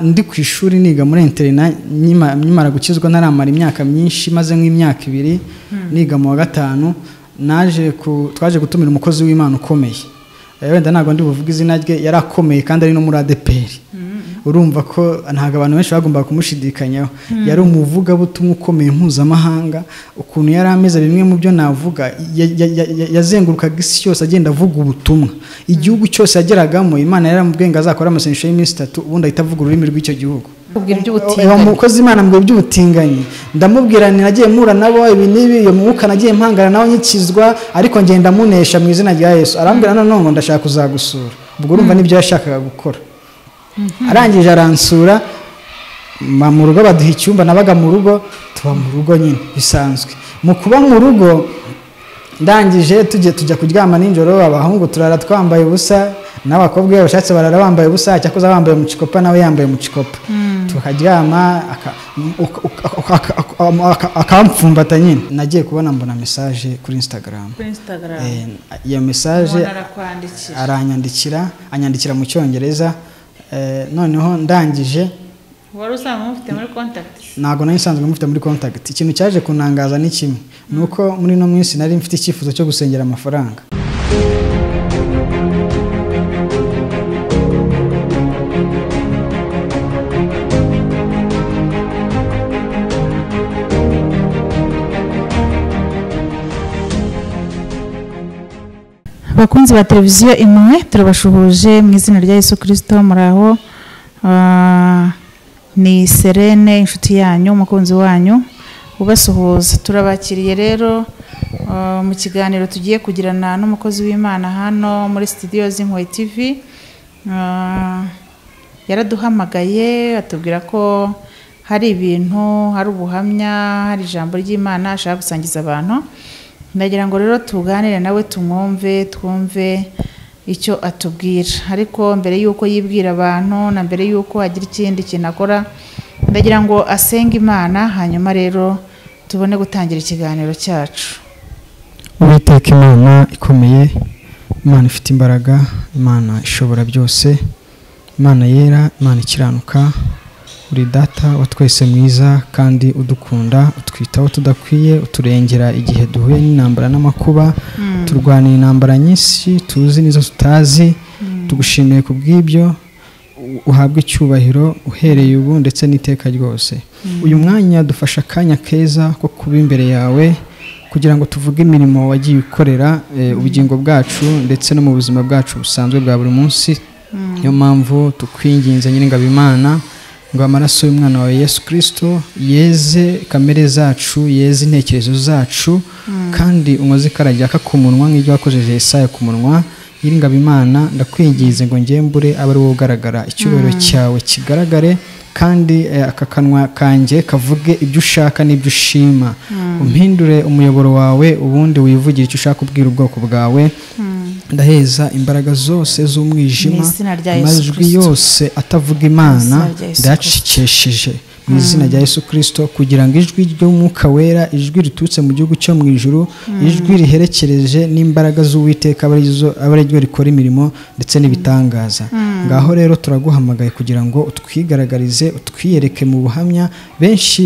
ndi ku ishuri niga muri interina nkimara gukizwa ntaramara imyaka myinshi maze nk'imyaka ibiri niga mu wa gatanu naje twaje gutumira umukozi w'imana ukomeye wenda ntabwo ndi buvuge izina rye yari akomeye kandi ari no muri adeperi urumva ko ntabwo abantu benshi bagombaga kumushidikanyaho yari umuvugabutumwa ukomeye mpuzamahanga ukuntu yari ameze bimwe mu byo navuga yazengurukaga isi yose agenda avuga ubutumwa igihugu cyose yageragamo imana yari amubwiye ngo azakore amasengesho y'iminsi itatu ubundi ahita avuga ururimi rw'icyo gihugu umukozi imana mbwira iby'ubutinganyi ndamubwira nagiye mpura nabo ibi n'ibi iyo mwuka nagiye mpangana nawe nkikizwa ariko ngenda munesha mu izina rya yesu arambwira nanone ngo ndashaka kuzagusura ubwo urumva n'ibyo yashakaga gukora arangije aransura mu rugo baduha icyumba nabaga mu rugo tuba mu rugo nyine bisanzwe mu kuba mu rugo ndangije tujya tujya kuryama nijoro abahungu turara twambaye ubusa n'abakobwa iyo bashatse barara bambaye ubusa cyakoze bambaye umucikopa nawe yambaye umucikopa tukaryama akamfumbatanya nyine nagiye kubona mbona mesaje kuri instagram iyo mesaje aranyandikira anyandikira mu cyongereza noneho ndangije wari usanzwe mufite muri kontakiti ntabwo nari nsanzwe mufite muri kontakiti ikintu cyaje kunangaza ni kimwe ni uko muri ino minsi nari mfite icyifuzo cyo gusengera amafaranga abakunzi ba televiziyo imwe turabashuhuje mu izina rya Yesu kirisito muraho ni serene inshuti yanyu umukunzi wanyu ubasuhuza turabakiriye rero mu kiganiro tugiye kugirana n'umukozi w'imana hano muri sitidiyo z'impuhwe tivi yaraduhamagaye atubwira ko hari ibintu hari ubuhamya hari ijambo ry'imana ashaka gusangiza abantu ndagira ngo rero tuganire nawe tumwumve twumve icyo atubwira ariko mbere y'uko yibwira abantu na mbere y'uko agira ikindi kintu akora ndagira ngo asenge imana hanyuma rero tubone gutangira ikiganiro cyacu uwiteka imana ikomeye imana ifite imbaraga imana ishobora byose imana yera imana ikiranuka uri data wa twese mwiza kandi udukunda utwitaho tudakwiye uturengera igihe duhuye n'intambara n'amakuba turwanira intambara nyinshi tuzi n'izo tutazi tugushimiye ku bw'ibyo uhabwa icyubahiro uhereye ubu ndetse n'iteka ryose uyu mwanya dufashe akanya keza ko kuba imbere yawe kugira ngo tuvuge imirimo wagiye ukorera ubugingo bwacu ndetse no mu buzima bwacu busanzwe bwa buri munsi niyo mpamvu tukwinginze nyir'ingabimana ngo amaraso y'umwana wawe yesu kirisito yeze kamere zacu yeze intekerezo zacu kandi umaze ikaragiraka ku munwa nk'ibyo wakojeje isaya ku munwa Imana ndakwinginze ngo ngembure abe ari wowe ugaragara icyubahiro cyawe kigaragare kandi aka kanwa kanjye kavuge ibyo ushaka n'ibyo ushima umpindure umuyoboro wawe ubundi wivugire icyo ushaka ubwira ubwoko bwawe ndaheza imbaraga zose z'umwijima amajwi yose atavuga imana ndacikesheje mu izina rya yesu kirisito kugira ngo ijwi ry'umwuka wera ijwi riturutse mu gihugu cyo mu ijuru ijwi riherekereje n'imbaraga z'uwiteka aba ari ryo rikora imirimo ndetse n'ibitangaza ngaho rero turaguhamagaye kugira ngo utwigaragarize utwiyereke mu buhamya benshi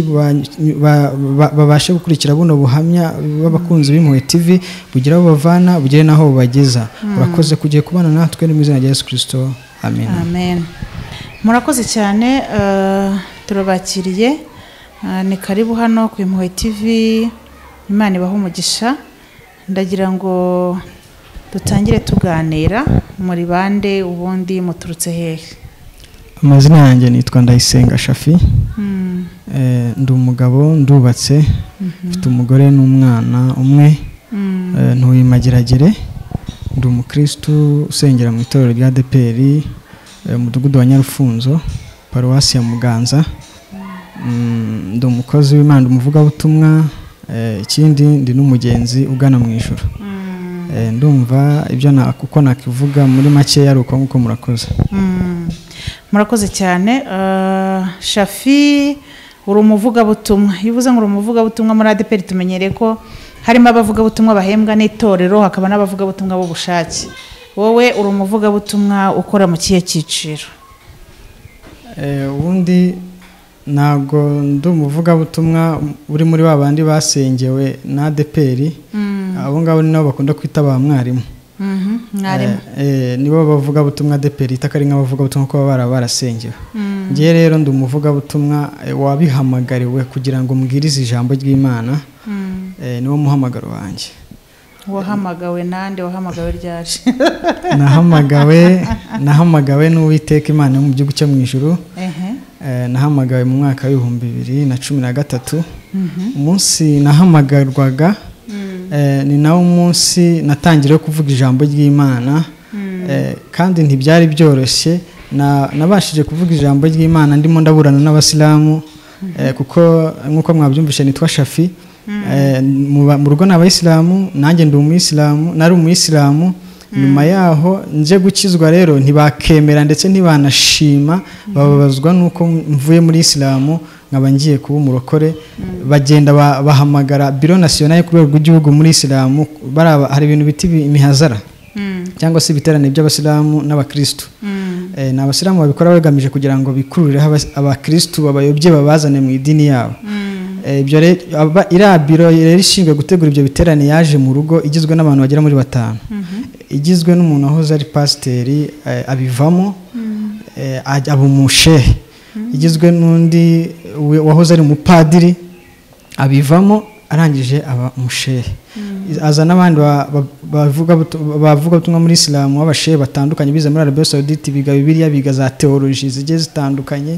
babashe gukurikira buno buhamya b'abakunzi b'impuhwe tv bugire aho bavana bugire n'aho bubageza urakoze kugiye kubana natwe mu izina rya yesu kirisito amen murakoze cyane turabakiriye ni karibu hano ku impuhwe tv imana ibaha umugisha ndagira ngo dutangire tuganira muri bande ubundi muturutse hehe amazina yanjye nitwa ndayisenga shafi ndi umugabo ndubatse mfite umugore n'umwana umwe ntuye mageragere ndi umukirisitu usengera mu itorero rya deperi umudugudu wa nyarufunzo paruwasi ya muganza ndi umukozi w'imana umuvugabutumwa ikindi ndi n'umugenzi ugana mu ijoro ndumva ibyo uko nakivuga muri makeya ari uko nguko murakoze murakoze cyane shafi uri umuvugabutumwa iyo uvuze ngo uri umuvugabutumwa muri adeperi tumenyereye ko harimo abavugabutumwa bahembwa n'itorero hakaba n'abavugabutumwa b'ubushake wowe uri umuvugabutumwa ukora mu kihe cyiciro Eh, ubundi ntabwo ndi umuvugabutumwa uri muri ba bandi basengewe na adeperi abo ngabo ni nabo bakunda kwita ba mwarimu Mhm, mwarimu Eh, eh, nibo bavugabutumwa adeperi itaka ari nk'abavugabutumwa kuba bara barasengewe ngewe rero ndi umuvugabutumwa eh, wabihamagariwe kugira ngo mbwirize ijambo ry'imana Mm. eh, niwo muhamagaro wanjye wahamagawe nande wahamagawe ryaje nahamagawe nahamagawe n'uwiteka imana yo mu gihugu cyo mu ijuru Ehe. Eh, nahamagawe mu mwaka w'ibihumbi bibiri na cumi na gatatu umunsi nahamagarwaga eh, ni nawo munsi natangiriyeho kuvuga ijambo ry'imana Eh, kandi ntibyari byoroshye Na- nabashije kuvuga ijambo ry'imana ndimo ndaburana n'abasilamu eh, kuko nk'uko mwabyumvise nitwa shafi Eh, mu ba- mu rugo ni abayisilamu nanjye ndi umuyisilamu nari umuyisilamu nyuma yaho nje gukizwa rero ntibakemera ndetse ntibanashima bababazwa nuko mvuye muri isilamu nkaba ngiye kuba umurokore bagenda ba- bahamagara biro nasiyonari ku rwego rw'igihugu muri isilamu bari aba- hari ibintu bita ibi- imihazara Mm. cyangwa se ibiterane by'abasilamu n'abakristu Mm. Eh, ni abasilamu babikora bagamije kugira ngo bikurureho abas- abakristu babayobye babazane mu idini yabo Mm. Eh, ibyo rero aba- iriya biro rero ishinzwe gutegura ibyo biterane yaje mu rugo igizwe n'abantu bagera muri batanu igizwe n'umuntu wahoze ari pasiteri eh, abivamo eh, ajya- aba umushehe igizwe n'undi we- wahoze ari umupadiri abivamo arangije aba umushehe aza n'abandi ba- ba- bavuga butu- bavugabutumwa muri isilamu b'abashehe batandukanye bize muri arabiya sawuditi biga bibiliya biga za teoloji zigiye zitandukanye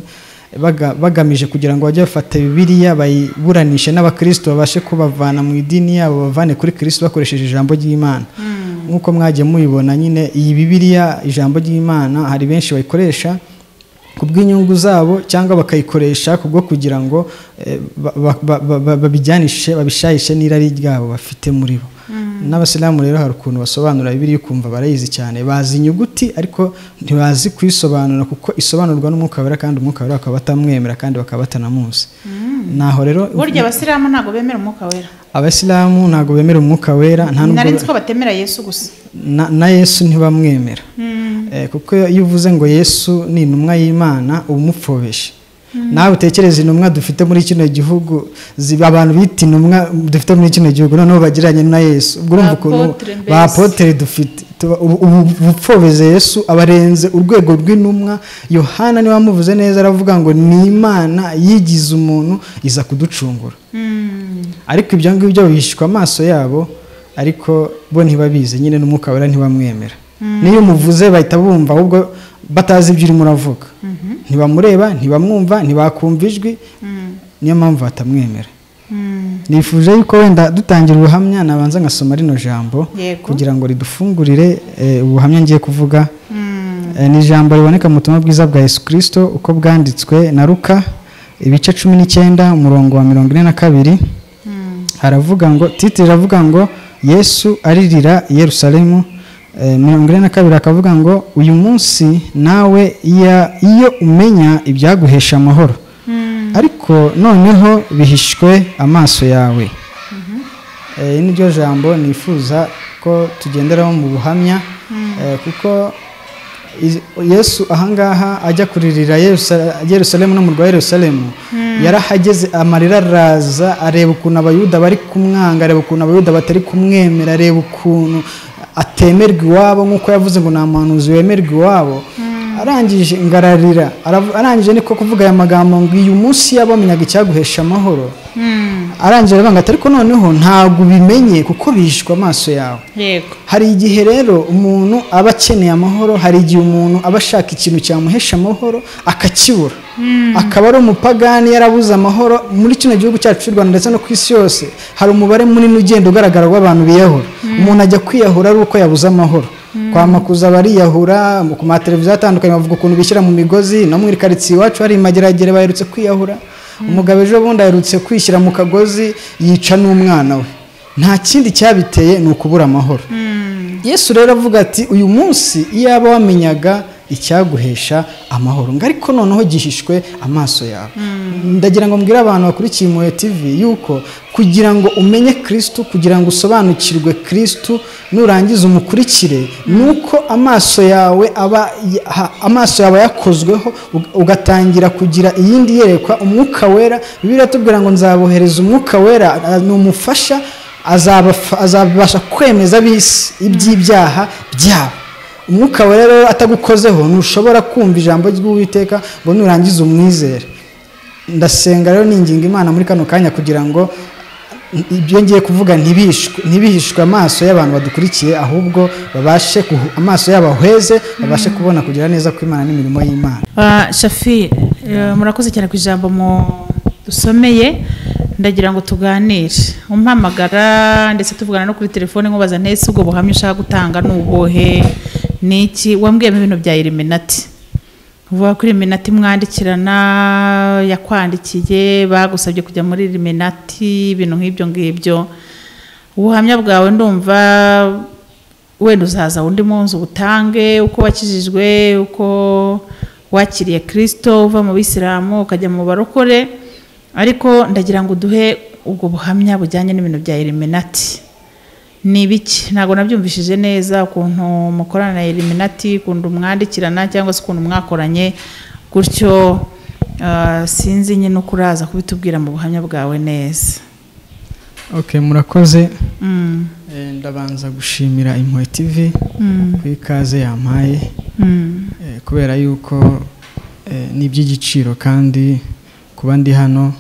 baga- bagamije kugira ngo bajye bafata bibiliya bayiburanishe n'abakristo babashe kubavana mu idini yabo bavane kuri kristo bakoresheje ijambo ry'imana nk'uko mwagiye mubibona nyine iyi bibiliya ijambo ry'imana hari benshi bayikoresha ku bw'inyungu zabo cyangwa bakayikoresha kubwo kugira ngo eh, ba- ba- ba- ba- ba- babijyanishe babishayishe n'irari ryabo bafite muri bo n'abasilamu rero hari ukuntu basobanura bibiliya ukumva barayizi cyane bazi inyuguti ariko ntibazi kuyisobanura kuko isobanurwa n'umwuka wera kandi umwuka wera bakaba batamwemera kandi bakaba batanamuzi naho rero burya abasilamu ntabwo bemera umwuka wera abasilamu ntabwo bemera umwuka wera nta nubwo nari nzi ko batemera yesu gusa na, na yesu ntibamwemera eh, kuko iyo uvuze ngo yesu ni intumwa y'imana uba umupfobeshe nawe utekereza intumwa dufite muri kino gihugu ziba abantu bita intumwa dufite muri kino gihugu noneho bagiranye na yesu ubwo urumva ukuntu Apotre mbese. ba apotere dufite tuba- ubu- ubu ubupfobeze yesu abarenze urwego rw'intumwa yohana niwe wamuvuze neza aravuga ngo ni imana yigize umuntu iza kuducungura ariko ibyo ngibyo bihishwa amaso yabo ariko bo ntibabizi nyine n'umwuka wera ntibamwemera n'iyo umuvuze bahita bumva ahubwo batazi ibyo urimo uravuga ntibamureba ntibamwumva ntibakumva ijwi niyo mpamvu batamwemera nifuje yuko wenda dutangira ubuhamya nabanza ngasoma rino jambo Yego. kugira ngo ridufungurire eh, ubuhamya ngiye kuvuga Eh, ni ijambo riboneka mu butumwa bwiza bwa yesu kirisito uko bwanditswe na ruka ibice cumi n'icyenda umurongo wa mirongo ine na kabiri haravuga ngo titire iravuga ngo yesu aririra i yerusalemu Eh, mirongo ine na kabiri akavuga ngo uyu munsi nawe iya- iyo umenya ibyaguhesha amahoro ariko noneho bihishwe amaso yawe Eh, ni ryo jambo nifuza ko tugenderaho mu buhamya eh, kuko Iz- yesu ahangaha ajya kuririra Yerusa- yerusalemu n'umurwa wa yerusalemu yarahageze amarira araza areba ukuntu abayuda bari kumwanga areba ukuntu abayuda batari kumwemera areba ukuntu atemerwa iwabo nk'uko yavuze ngo nta muhanuzi wemerwa iwabo arangije ngararira aravu- arangije niko kuvuga aya magambo ngo uyu munsi yabamenyaga icyaguhesha amahoro arangije aravuga ati ariko noneho ntabwo ubimenye kuko bihishwe amaso yawe yego hari igihe rero umuntu aba akeneye amahoro hari igihe umuntu aba ashaka ikintu cyamuhesha amahoro akakibura akaba ari umupagani yarabuze amahoro muri kino gihugu cyacu cy'u rwanda ndetse no ku isi yose hari umubare munini ugenda ugaragara w'abantu biyahura umuntu ajya kwiyahura ari uko yabuze amahoro kwama kuza bariyahura mu- ku mateleviziyo atandukanye bavuga ukuntu bishyira mu migozi no mu karitsiye iwacu hari imageragere baherutse kwiyahura umugabo ejo bundi aherutse kwishyira mu kagozi yica n'umwana we nta kindi cyabiteye ni ukubura amahoro yesu rero avuga ati uyu munsi iyaba wamenyaga icyaguhesha amahoro ngo ariko noneho gihishwe amaso yawe ndagira ngo mbwire abantu bakurikiye impuhwe tv yuko kugira ngo umenye kirisitu kugira ngo usobanukirwe kirisitu nurangiza umukurikire ni uko amaso yawe aba ha- amaso yawe yakozweho uga- ugatangira kugira iyindi yerekwa umwuka wera bibiliya tubwira ngo nzabohereza umwuka wera a- ni umufasha azabafa- azabasha kwemeza ab'isi iby'ibyaha byabo umwuka wera rero atagukozeho ntushobora kumva ijambo ry'uwiteka ngo nurangize umwizere ndasenga rero ninginga imana muri kano kanya kugira ngo ibyo ngiye kuvuga ntibishwe ntibihishwe amaso y'abantu badukurikiye ahubwo babashe guhu- amaso yabo ahweze babashe kubona kugira neza kw'imana n'imirimo y'imana Ah, shafi eh, murakoze cyane ku ijambo mu dusomeye ndagira ngo tuganire umpamagara ndetse tuvugana no kuri telefone nkubaza ntese ubwo buhamya ushaka gutanga ni ubuhe ni iki wambwiyemo ibintu bya iriminati uvuga ko iriminati mwandikirana yakwandikiye bagusabye kujya muri iriminati ibintu nk'ibyo ngibyo ubuhamya bwawe ndumva wenda uzaza undi munsi ubutange uko wakijijwe uko wakiriye kirisito uva mu bisilamu ukajya mu barokore ariko ndagira ngo uduhe ubwo buhamya bujyanye n'ibintu bya iriminati ni ibiki ntabwo nabyumvishije neza ukuntu mukorana na iriminati ukuntu mwandikirana cyangwa se ukuntu mwakoranye gutyo ah, sinzi nyine uko uraza kubitubwira mu buhamya bwawe neza ok murakoze Mm, Eh, ndabanza gushimira impuhwe tv mm, ku ikaze yampaye mm. Eh, kubera yuko eh, ni iby'igiciro kandi kuba ndi hano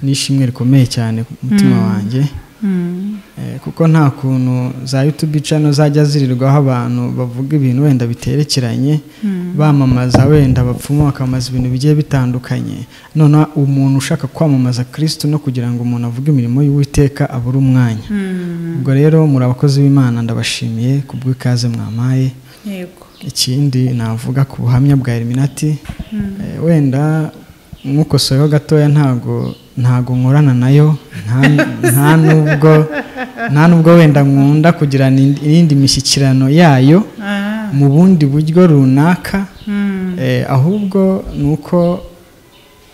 ni ishimwe rikomeye cyane ku mutima Mm. wanjye Mm, Eh, kuko nta kuntu za youtube channel zajya zirirwaho abantu bavuga ibintu wenda biterekeranye mm. bamamaza wenda abapfumu bakamamaza ibintu bigiye bitandukanye none umuntu ushaka kwamamaza kirisitu no kugira ngo umuntu avuge imirimo y'uwiteka abure umwanya Mm, ubwo rero muri abakozi b'imana ndabashimiye ku bw'ikaze mwamaye yego ikindi navuga ku buhamya bwa eliminati Mm, Eh, wenda nkukosoyeho gatoya ntago ntago nkorana nayo nta- nta nubwo nta nubwo wenda nkunda kugirana indi- iyindi mishyikirano yayo ah, mu bundi buryo runaka mm, Eh, ahubwo ni uko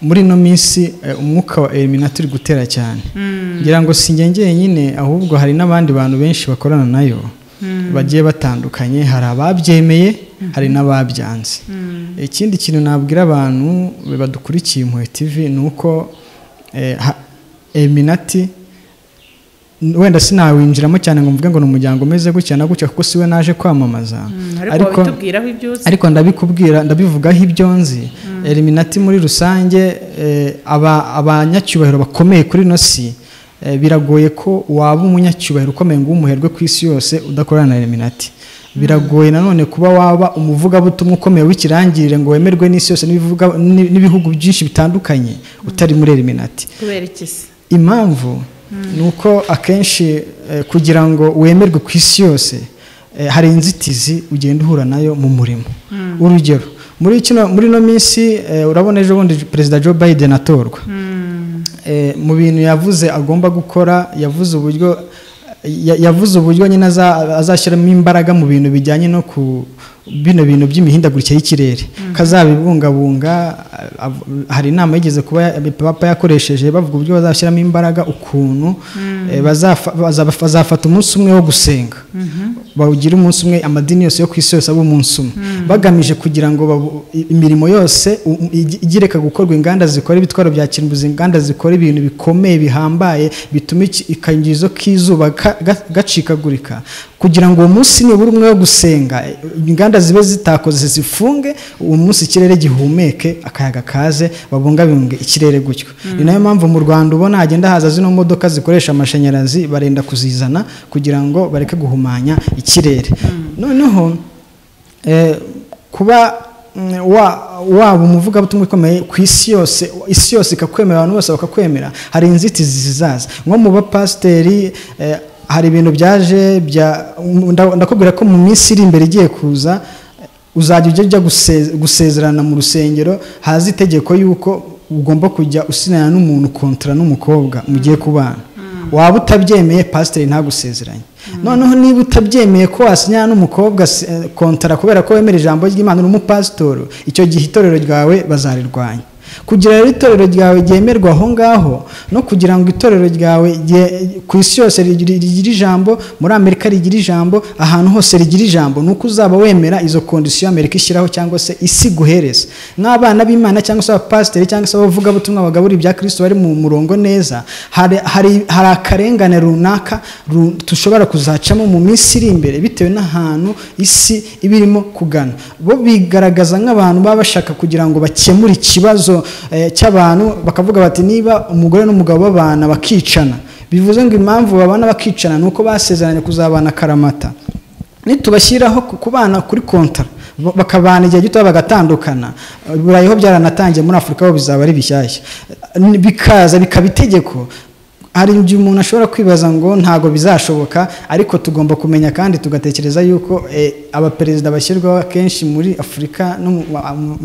muri ino minsi eh, umwuka wa eliminati uri gutera cyane mm, ngira ngo si njye njyenyine ahubwo hari n'abandi bantu benshi bakorana nayo mm, bagiye batandukanye hari ababyemeye hari n'ababyanze mm, ikindi kintu nabwira abantu badukurikiye impuhwe tv ni uko eh, ha- eminati wenda sinawinjiramo cyane ngo mvuge ngo ni umuryango umeze gutya na gutya kuko siwe naje kwamamaza mm, ariko wabitubwiraho ibyo uzi ariko ndabikubwira ndabivugaho ibyo nzi eliminati muri rusange eh, aba- abanyacyubahiro bakomeye kuri ino si eh, biragoye ko waba umunyacyubahiro ukomeye ngo umuherwe ku isi yose udakorana na eliminati biragoye nanone kuba waba umuvugabutumwa ukomeye w'ikirangirire ngo wemerwe n'isi yose n'ibivuga- n'i- n'ibihugu byinshi bitandukanye utari muri eliminati kubera iki se impamvu ni uko akenshi eh, kugira ngo wemerwe ku isi yose eh, hari inzitizi ugenda uhura nayo mu murimo urugero muri kino muri ino minsi eh, urabona ejo bundi perezida joe biden atorwa Mm, Eh, mu bintu yavuze agomba gukora yavuze uburyo ya- yavuze uburyo nyine aza- azashyiramo imbaraga mu bintu bijyanye no ku bino bintu by'imihindagurikire y'ikirere kazabibungabunga ah, av- hari inama yigeze kuba ya- papa yakoresheje bavuga uburyo bazashyiramo imbaraga ukuntu eh, bazafa- baza- bazafata umunsi umwe wo gusenga bawugira umunsi umwe amadini yose yo ku isi yose aba umunsi umwe bagamije kugira ngo babu- i- imirimo yose u- u- igi- igireka gukorwa inganda zikora ibitwaro bya kirimbuzi inganda zikora ibintu bikomeye bihambaye bituma iki- ikangizo k'izuba ka- ga- gacikagurika kugira ngo uwo munsi nibura umwe wo gusenga eh, inganda zibe zitakoze zifunge uwo munsi ikirere gihumeke akayaga kaze babungabunge ikirere gutyo ni nayo mpamvu mu rwanda ubona hagenda haza zino modoka zikoresha amashanyarazi barenda kuzizana kugira ngo bareke guhumanya ikirere noneho eh, kuba mm, wa- waba umuvugabutumwa ukomeye ku isi yose isi yose ikakwemera abantu bose bakakwemera hari inzitizi zizaza nko mu bapasiteri eh, hari ibintu byaje bya nda- ndakubwira ko mu minsi iri imbere igiye kuza eh, uzajya ujya ujya guse- gusezerana mu rusengero haza itegeko y'uko ugomba kujya usinana n'umuntu kontara n'umukobwa mugiye kubana waba utabyemeye pasiteri ntagusezeranye noneho niba utabyemeye ko wasinya n'umukobwa se- eh, kontara kubera ko wemera ijambo ry'imana uri umupasitori icyo gihe itorero ryawe bazarirwanya kugira rero itorero ryawe ryemerwa aho ngaho no kugira ngo itorero ryawe rye- ku isi yose rigire- rigire ijambo muri amerika rigira ijambo ahantu hose rigira ijambo ni uko uzaba wemera izo kondisiyo amerika ishyiraho cyangwa se isi guhereza nk'abana b'imana cyangwa se abapasiteri cyangwa se abavugabutumwa bagaburira ibya kirisito bari mu murongo neza hari hari- hari akarengane runaka ru- dushobora kuzacamo mu minsi iri imbere bitewe n'ahantu isi iba irimo kugana bo bigaragaza nk'abantu baba bashaka kugira ngo bakemure ikibazo eh, cy'abantu bakavuga bati niba umugore n'umugabo babana bakicana bivuze ngo impamvu babana bakicana ni uko basezeranye kuzabana karamata nitubashyiraho ku- kubana kuri kontara ba- bakabana igihe gito bagatandukana burayi ho byaranatangiye muri afurika ho bizaba ari bishyashya Ni- bikaza bikaba itegeko hari igihe umuntu ashobora kwibaza ngo ntabwo bizashoboka ariko tugomba kumenya kandi tugatekereza yuko eh, abaperezida bashyirwaho akenshi muri afurika no mu-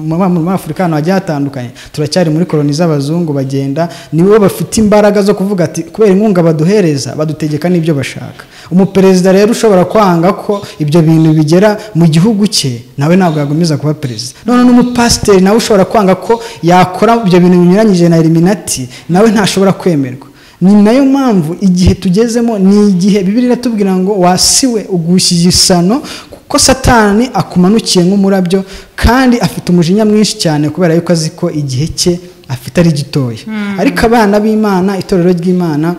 mu- mu- muri afurika ahantu hagiye hatandukanye turacyari muri koloni z'abazungu bagenda nibo bafite imbaraga zo kuvuga ati kubera inkunga baduhereza badutegeka n'ibyo bashaka umuperezida rero ushobora kwanga ko ibyo bintu bigera mu gihugu cye nawe ntabwo yagomeza kuba perezida none n'umupasiteri nawe ushobora kwanga ko yakora ibyo bintu binyuranyije na eliminati nawe ntashobora kwemerwa ni nayo mpamvu igihe tugezemo ni igihe bibiri iratubwira ngo wasiwe ugushyize isano kuko satani akumanukiye nk'umurabyo kandi afite umujinya mwinshi cyane kubera yuko azi ko igihe cye afite ari gitoya ariko abana b'imana itorero ry'imana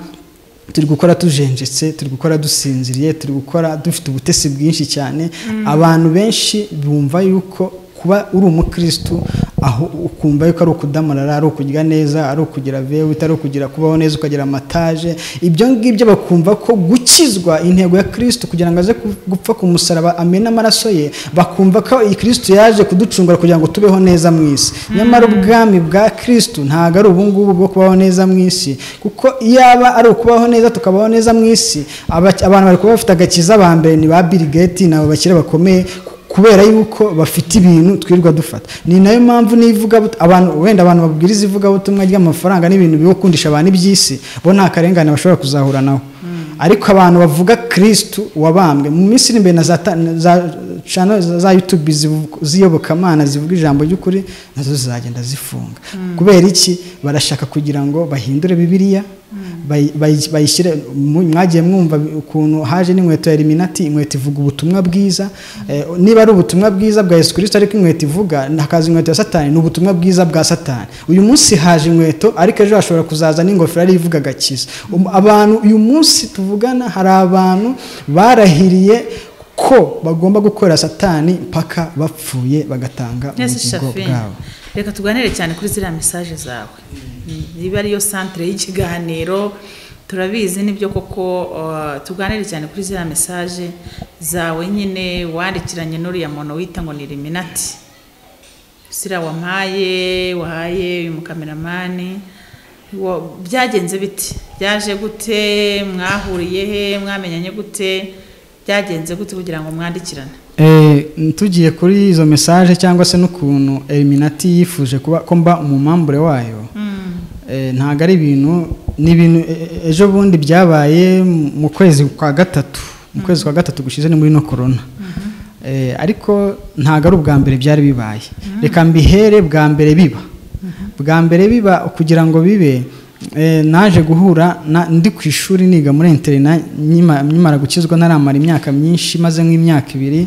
turi gukora tujenjetse turi gukora dusinziriye turi gukora dufite ubutesi bwinshi cyane abantu benshi bumva yuko kuba uri umukirisitu aho ukumva yuko ari ukudamarara ari ukugira neza ari ukugira vewita ari ukugira kubaho neza ukagira amataje ibyo ngibyo bakumva ko gukizwa intego ya kirisitu kugira ngo aze ku- gupfa ku musaraba amena amaraso ye bakumva ko iyi kirisitu yaje kuducungura kugira ngo tubeho neza mu isi nyamara ubwami bwa kirisitu ntabwo ari ubungubu bwo kubaho neza mu isi kuko iyo aba ari ukubaho neza tukabaho neza mu isi aba- abantu bari kuba bafite agakiza ba mbere ni ba Bill Gates ni abakire bakomeye kubera yuko bafite ibintu twirirwa dufata ni nayo mpamvu n'ivuga abantu wenda abantu babwiriza ivugabutumwa ry'amafaranga n'ibintu bibakundisha abantu iby'isi bo nta karengane bashobora kuzahura nabo ariko abantu bavuga kirisitu wabambwe mu minsi iri imbere na za ta- na za channel za- za yutube zivu- ziyobokamana zivuga ijambo ry'ukuri nazo zizagenda zifunga kubera iki barashaka kugira ngo bahindure bibiliya bayi- bayi- bayishyire mu- mwagiye mwumva ukuntu haje n'inkweto ya eliminati inkweto ivuga ubutumwa bwiza Eh, niba ari ubutumwa bwiza bwa yesu kirisito ariko inkweto ivuga hakaza inkweto ya satani ni ubutumwa bwiza bwa satani uyu munsi haje inkweto ariko ejo hashobora kuzaza n'ingofero ariyo ivuga agakiza Um, abantu uyu munsi tuvugana hari abantu barahiriye ko bagomba gukorera satani mpaka bapfuye bagatanga neza ubugingo shafi bwabo reka tuganire cyane kuri ziriya mesaje zawe niba ariyo santire y'ikiganiro turabizi nibyo koko uh, tuganire cyane kuri ziriya mesaje zawe nyine wandikiranye n'uriya muntu wita ngo ni eliminati sira wampaye wahaye uyu mukameramani wa- byagenze bite byaje gute mwahuriye he mwamenyanye gute byagenze gute kugira ngo mwandikirane Eh, tugiye kuri izo mesaje cyangwa se n'ukuntu eliminati yifuje kuba ko mba umumambure wayo Eh, ntabwo ari ibintu ni ibintu e- e- ejo bundi byabaye mu kwezi kwa gatatu mu kwezi kwa gatatu gushize ni muri no korona Eh, ariko ntabwo ari ubwa mbere byari bibaye reka mbihere bwa mbere biba bwa mbere biba kugira ngo bibe eh, naje guhura na- ndi ku ishuri niga muri interina nkima- nkimara gukizwa naramara imyaka myinshi maze nk'imyaka ibiri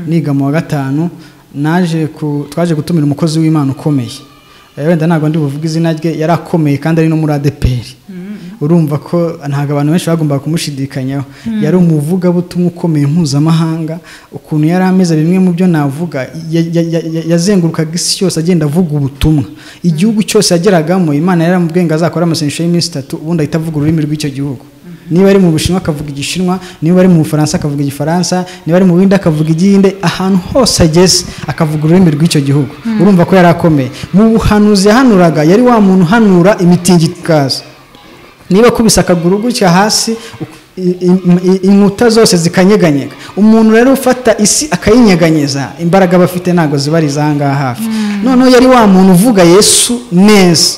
niga mu wa gatanu naje ku- twaje gutumira umukozi w'imana ukomeye Eh, wenda ntabwo ndi buvuge izina rye yari akomeye kandi ari no muri adeperi urumva ko ntabwo abantu benshi bagombaga kumushidikanyaho yari umuvugabutumwa ukomeye mpuzamahanga ukuntu yari ameze bimwe mu byo navuga ya- ya- ya- ya- yazengurukaga isi yose agenda avuga ubutumwa igihugu cyose yageragamo imana yaramubwiye ngo azakore amasengesho y'iminsi itatu ubundi ahita avuga ururimi rw'icyo gihugu niba ari mu bushinwa akavuga igishinwa niba ari mu bufaransa akavuga igifaransa niba ari mu buhinde akavuga igihinde ahantu hose ageze akavuga ururimi rw'icyo gihugu urumva ko yari akomeye mu buhanuzi yahanuraga yari wa muntu uhanura imitingikazi niba akubise akaguru gutya hasi i- i- i- inkuta zose zikanyeganyega umuntu rero ufata isi akayinyeganyeza imbaraga bafite ntabwo ziba ari izahangaha hafi noneho yari wa muntu uvuga yesu neza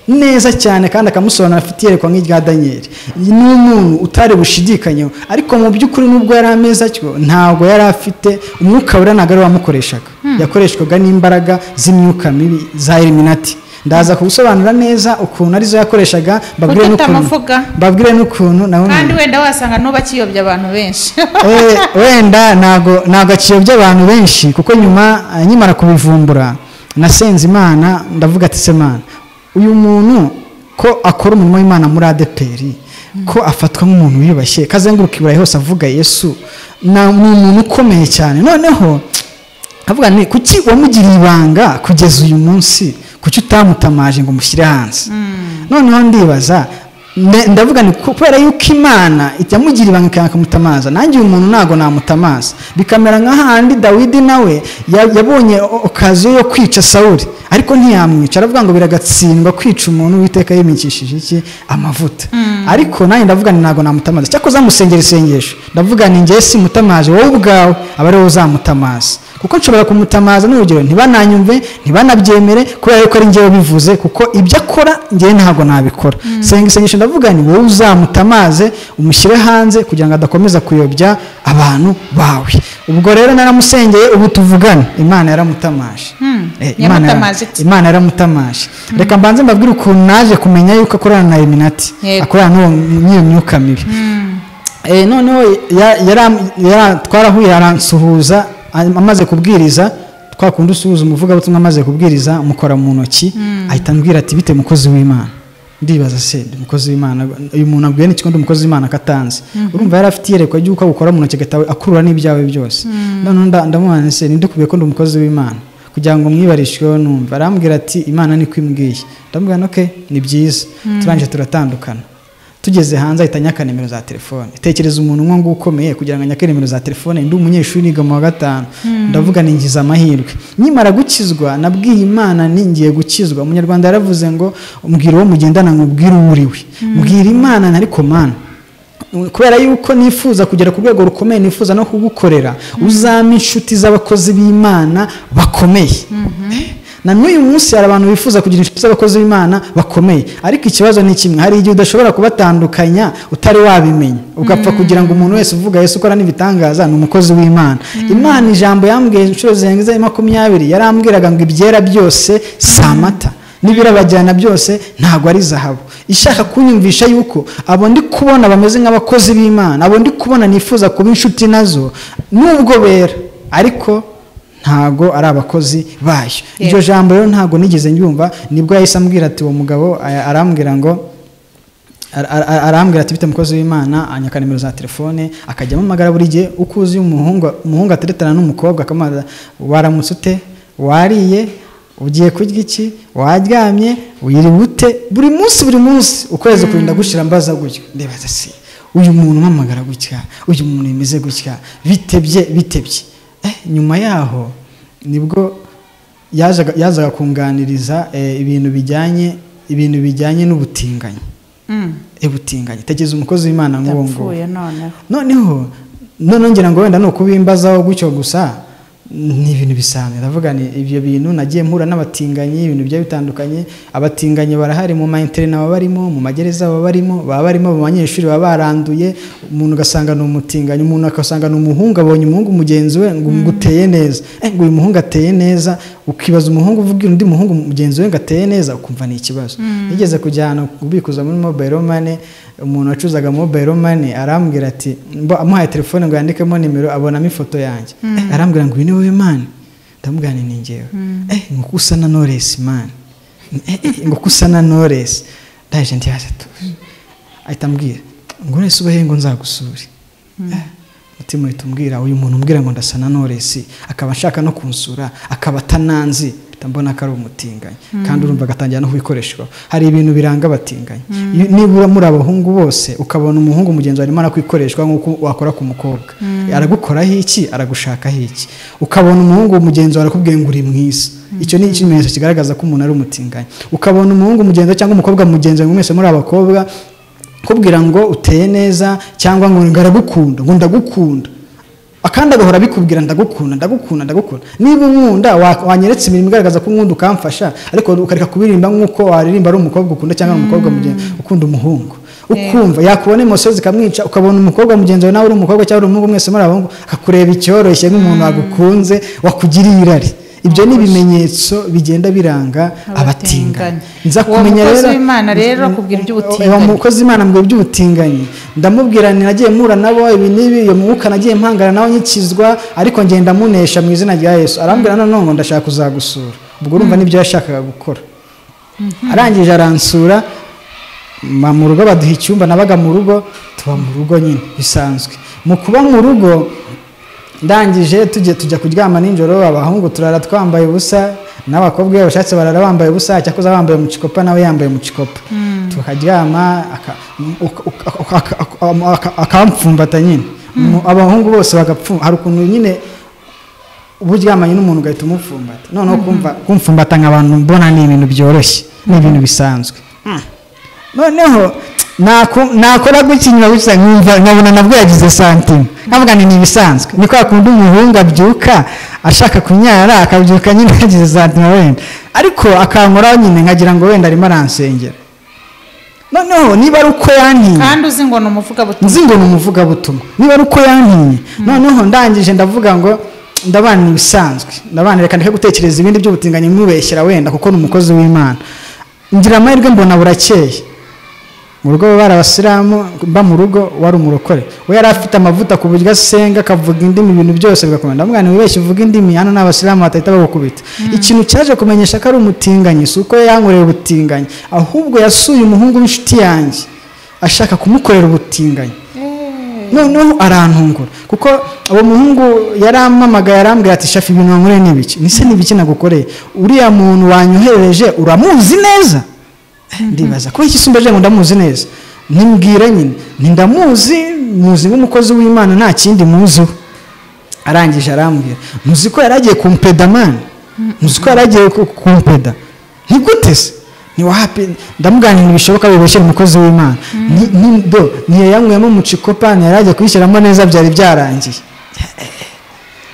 neza cyane kandi akamusobanura afite iyerekwa nk'irya daniyeli ni umuntu utari bushidikanyeho ariko mu by'ukuri nubwo yari ameza atyo ntabwo yari afite umwuka ntabwo ari wamukoreshaga yakoreshwaga n'imbaraga z'imyuka mibi za eliminati ndaza kugusobanura neza ukuntu arizo yakoreshaga mbabwire n'ukuntu Utatamuvuga. mbabwire n'ukuntu nawe kandi wenda wasanga n'ubakiyobya abantu benshi Eh, wenda ntago ntago akiyobya abantu benshi kuko nyuma eh, nkimara kubivumbura nasenze imana ndavuga ati se mana uyu muntu ko akora umurimo w'imana muri adeperi ko afatwa nk'umuntu wiyubashye kazenguruka iburayi hose avuga yesu na- ni umuntu ukomeye cyane noneho avuga ni kuki wamugiriye ibanga kugeza uyu munsi kuki utamutamaje ngo umushyire hanze noneho ndibaza nde- ndavuga ni ku- kubera yuko imana yamugiriye ibanga ikanga ikamutamaza nanjye uyu muntu ntabwo namutamaza bikamera nka handi dawidi nawe ya- yabonye o- okaziyo yo kwica sawuli ariko ntiyamwica aravuga ngo biragatsindwa kwica umuntu uwiteka yimikishije iki amavuta ariko nanjye ndavuga ni ntabwo namutamaza cyakoze musengera isengesho ndavuga ni ngewe simutamaje wowe ubwawe aba ariwe uzamutamaza kuko nshobora kumutamaza n'urugero ntibananyumve ntibanabyemere kubera yuko ari njyewe bivuze kuko ibyo akora njyewe ntabwo nabikora senga isengesho ndavuga ni wowe uzamutamaze umushyire hanze kugira ngo adakomeza kuyobya abantu bawe ubwo rero naramusengeye ubu tuvugane imana yaramutamaje Hmm, Eh, Imana yara- yamutamaje iki? imana yaramutamaje reka mbanze mbabwire ukuntu naje kumenya yuko akorana na eliminati Yego. akorana n'uwo- n'iyo myuka mibi Eh, noneho ya- yara- yara- twarahuye aransuhuza am- amaze kubwiriza twa kundi usuhuza umuvugabutumwa amaze kubwiriza mukora mu ntoki ahita ambwira ati bite mukozi w'imana ndibaza se ndi umukozi w'imana uyu muntu abwiye n'iki ko ndi umukozi w'imana akatanze urumva yari afite iyerekwa ry'uko awukora mu ntoki agatawe akurura n'ibyawe byose noneho nda- ndamubona nti se ninde ukubwiye ko ndi umukozi w'imana kugira ngo mwibarishweho numva arambwira ati imana niko imbwiye ndamubwira nti okay ni byiza turangije turatandukana tugeze hanze ahita anyaka nimero za telefone tekereza umuntu umwe ngo ukomeye kugira ngo anyake nimero za telefone ndi umunyeshuri niga mu wa gatanu ndavuga ni ngize amahirwe nkimara gukizwa nabwiye imana ni ngiye gukizwa umunyarwanda yaravuze ngo mbwira uwo mugendana nkubwire uwo uri we mbwira imana nari komana kubera yuko nifuza kugera ku rwego rukomeye nifuza no kugukorera uzame inshuti z'abakozi b'imana bakomeye na n'uyu munsi hari abantu bifuza kugira inshuti z'abakozi b'imana bakomeye ariko ikibazo ni kimwe hari igihe udashobora kubatandukanya utari wabimenya ugapfa kugira ngo umuntu wese uvuga yesu ukora n'ibitangaza ni umukozi w'imana imana ijambo yambwiye inshuro zirenze makumyabiri yarambwiraga ngo ibyera byose si amata n'ibirabajyana byose ntabwo ari zahabu ishaka kunyumvisha yuko abo ndi kubona bameze nk'abakozi b'imana abo ndi kubona nifuza kuba inshuti nazo nubwo bera ariko ntago ari abakozi bayo iryo jambo rero ntago nigeze nyumva nibwo yahise ambwira ati uwo mugabo a- arambwira ngo ar- ar- ar- arambwira ati bite mukozi w'imana anyaka nimero za telefone akajya amamagara buri gihe uko uzi umuhungu umuhungu ateretana n'umukobwa akamubaza waramutse ute wariye ugiye kurya iki waryamye wiriwe ute buri munsi buri munsi ukwezi kurinda gushira mbaza gutyo ndibaza se uyu muntu umamagara gutya uyu muntu yemeze gutya bitebye bitebye eh, nyuma yaho nibwo yazaga yazaga kunganiriza eh, ibintu bijyanye ibintu bijyanye n'ubutinganyi ubutinganyi tekereza umukozi w'imana nk'uwo nguwo yapfuye noneho noneho noneho ngira ngo wenda ni ukubimbazaho gutyo gusa ni ibintu bisanzwe ndavuga ni ibyo bintu nagiye mpura n'abatinganyi ibintu bigiye bitandukanye abatinganyi barahari mu mayinterinete baba barimo mu magereza baba barimo baba barimo mu banyeshuri baba baranduye umuntu ugasanga ni umutinganyi umuntu agasanga ni umuhungu abonye umuhungu mugenzi we ngo ngo uteye neza Eh, ngo uyu muhungu ateye neza ukibaza umuhungu uvuga undi muhungu mugenzi we ngo ateye neza ukumva ni ikibazo nigeze kujya ahantu kubikuza muri mobile money umuntu wacuzaga mobile money arambwira ati mbo amuhaye telefone ngo yandikemo nimero abonamo ifoto yanjye Eh, arambwira ngo uyu ni wowe mani ndamubwira nti ni njyewe eh ngo ko usa na Knowless mani Eh, eh, ngo ko usa na Knowless ndaje ndibaza tuzi ahita ambwira ngo none se ubahe ngo nzagusure Eh, mutima uhita umbwira uyu muntu umbwira ngo ndasa na noresi akaba ashaka no kunsura akaba atananzi mpita mbona ko ari umutinganyi kandi urumva agatangira no kubikoreshwa hari ibintu biranga abatinganyi Iyo- nibura muri abahungu bose ukabona umuhungu mugenzi wawe arimo arakwikoreshwa nk'uko wakora ku mukobwa aragukoraho iki aragushakaho iki ukabona umuhungu mugenzi wawe arakubwiye ngo uri mwiza icyo ni ikimenyetso kigaragaza ko umuntu ari umutinganyi ukabona umuhungu mugenzi wawe cyangwa umukobwa mugenzi wawe ngo mwese muri abakobwa kubwira ngo uteye neza cyangwa ngo ngo aragukunda ngo ndagukunda akandi agahora abikubwira ndagukunda ndagukunda ndagukunda niba unkunda wa- wanyeretse imirimo igaragaza ko unkunda ukamfasha ariko ukareka kubirimba nk'uko waririmba ari umukobwa ukunda cyangwa ari umukobwa mugenzi ukunda umuhungu ukumva yakubona imoso zikamwica ukabona umukobwa mugenzi wawe nawe uri umukobwa cyangwa uri umuhungu mwese muri abahungu akakureba icyoroshye nk'umuntu wagukunze wakugiriye irari ibyo ni ibimenyetso bigenda biranga abatingana Abatinganyi. nza Uwo kumenya mukozi rero w'Imana rero akubwira iby'ubutinganyi. uwo umukozi w'Imana ambwira iby'ubutinganyi ndamubwira nti nagiye mpura nabo ibi n'ibi iyo mwuka nagiye mpangana nawe nkikizwa ariko ngenda munesha mu izina rya yesu arambwira nanone ngo ndashaka kuzagusura ubwo urumva n'ibyo yashakaga gukora arangije aransura mba mu rugo baduha icyumba nabaga mu rugo tuba mu rugo nyine bisanzwe mu kuba mu rugo ndangije tujye tujya kuryama nijoro abahungu turara twambaye ubusa n'abakobwa iyo bashatse barara bambaye ubusa cyakoze bambaye umucikopa nawe yambaye umucikopa tukaryama aka- uka- uka- uka- uka- aka- akamfumbatanya nyine Mu- abahungu bose bagapfumba hari ukuntu nyine uba uryamanye n'umuntu ugahita umupfumbata noneho kumva- kumfumbata nk'abantu mbona ni ibintu byoroshye ni ibintu bisanzwe noneho naku- nakora gutya inyuma gusa nkumva nkabona nabwo yagize santima nkavuga ngo ni ibisanzwe ni kwa kundi umuhungu abyuka ashaka kunyara akabyuka nyine yagize santima wenda ariko akankoraho nyine nkagira ngo wenda arimo aransengera noneho niba ari uko yantinya kandi uzi ngo ni umuvugabutumwa nzi ngo ni umuvugabutumwa niba ari uko yantinye noneho ndangije ndavuga ngo ndabana ibisanzwe ndabana reka ndeke gutekereza ibindi by'ubutinganyi mwibeshyira wenda kuko ni umukozi w'imana ngira amahirwe mbona burakeye mu rugo bari abasilamu mba mu rugo wari umurokore we yari afite amavuta ku buryo asenga akavuga indimi ibintu byose bigakomeza ndavuga ni wibeshye uvuga indimi hano ni abasilamu batahita bagukubita ikintu cyaje kumenyesha ko ari umutinganyi si uko yankoreye ubutinganyi ahubwo yasuye umuhungu w'inshuti yanjye ashaka kumukorera ubutinganyi noneho arantungura kuko uwo muhungu yarampamagaye arambwira ati shafi ibintu wankoreye ni ibiki nise ni ibiki nagukoreye uriya muntu wanyohereje uramuzi neza ndibaza ko ikisumbeje ngo ndamuzi neza nimbwira nyine nti ndamuzi muzi nk'umukozi w'imana nta kindi muziho arangije arambwira muzi ko yari agiye kumpeda mani muzi ko yari agiye ku- kumpeda ntigute se ntiwahapi ndamuganira bishoboka bibeshye ni umukozi w'imana Ni- ni- do ntiyayanyweyemo umucikopa ntiyari agiye kuyishyiramo neza byari byarangiye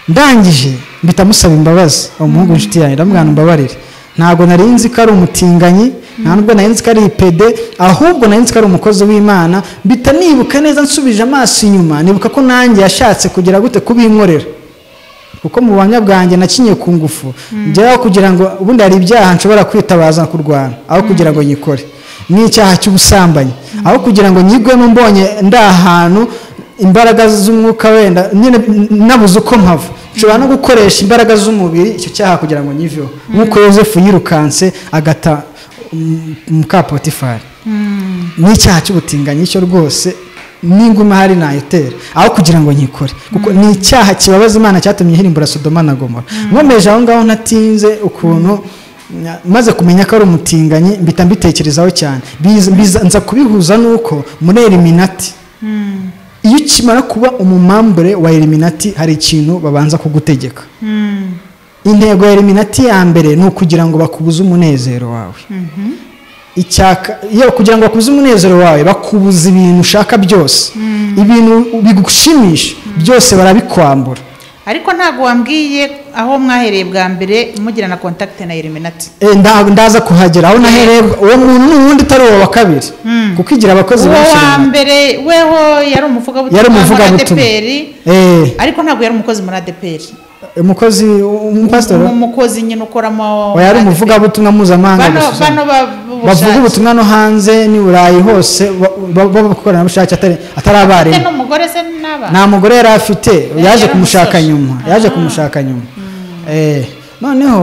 ndangije mpita musaba imbabazi uwo muhungu inshuti yanjye ndamubwira mbabarire ntabwo nari nzi ko ari umutinganyi nta nubwo nari nzi ko ari ipede ahubwo nari nzi ko ari umukozi w'imana mpita nibuka neza nsubije amaso inyuma nibuka ko nanjye yashatse kugera gute kubinkorera kuko mu buhamya bwanjye nakinye ku ngufu ngeraho kugira ngo ubundi hari ibyaha nshobora kwitabaza kurwana aho kugira ngo nyikore n'icyaha cy'ubusambanyi aho kugira ngo nyigwemo mbonye ndi ahantu imbaraga z'umwuka wenda nyine nabuze uko mpava nshobora no gukoresha imbaraga z'umubiri icyo cyaha kugira ngo nyiveho nk'uko yosefu yirukanse agata um, mukapotifari n'icyaha cy'ubutinganyi cyo rwose n'inguma hari nayitera aho kugira ngo nyikore kuko ni icyaha kibabaza imana cyatumye hirimbura sodoma na gomora nkomeje aho ngaho natinze ukuntu na- maze kumenya ko ari umutinganyi mbita mbitekerezaho cyane Biza- biza- nza kubihuza n'uko muri eliminati iyo ukimara kuba umumambure wa eliminati hari ikintu babanza kugutegeka intego ya eliminati ya mbere ni ukugira ngo bakubuze umunezero wawe icyaka iyo kugira ngo bakuze umunezero wawe bakubuza ibintu ushaka byose ibintu bigushimisha byose barabikwambura ariko ntabwo wambwiye aho mwahereye bwa mbere mugira na kontakite na eliminati Eh, nda- ndaza kuhagera aho nahereye uwo muntu ni uwundi utari uwo wa kabiri kuko igira abakozi uwo benshi wa runaka. mbere weho yari umuvugabutumwa yari umuvugabutumwa ADPR, Eh, ariko ntabwo yari umukozi muri adeperi umukozi umupasitori umukozi nyine ukoramo yari muri ADPR. umuvugabutumwa mpuzamahanga bano gusa bano ba- bavuga b'ubushake. ubutumwa no hanze n'i burayi hose b'abakoranabushake atari atari Ufite abarimu n'umugore se n'aba nta mugore yari afite yaje yari kumushaka umusore. nyuma yaje kumushaka nyuma Eh, noneho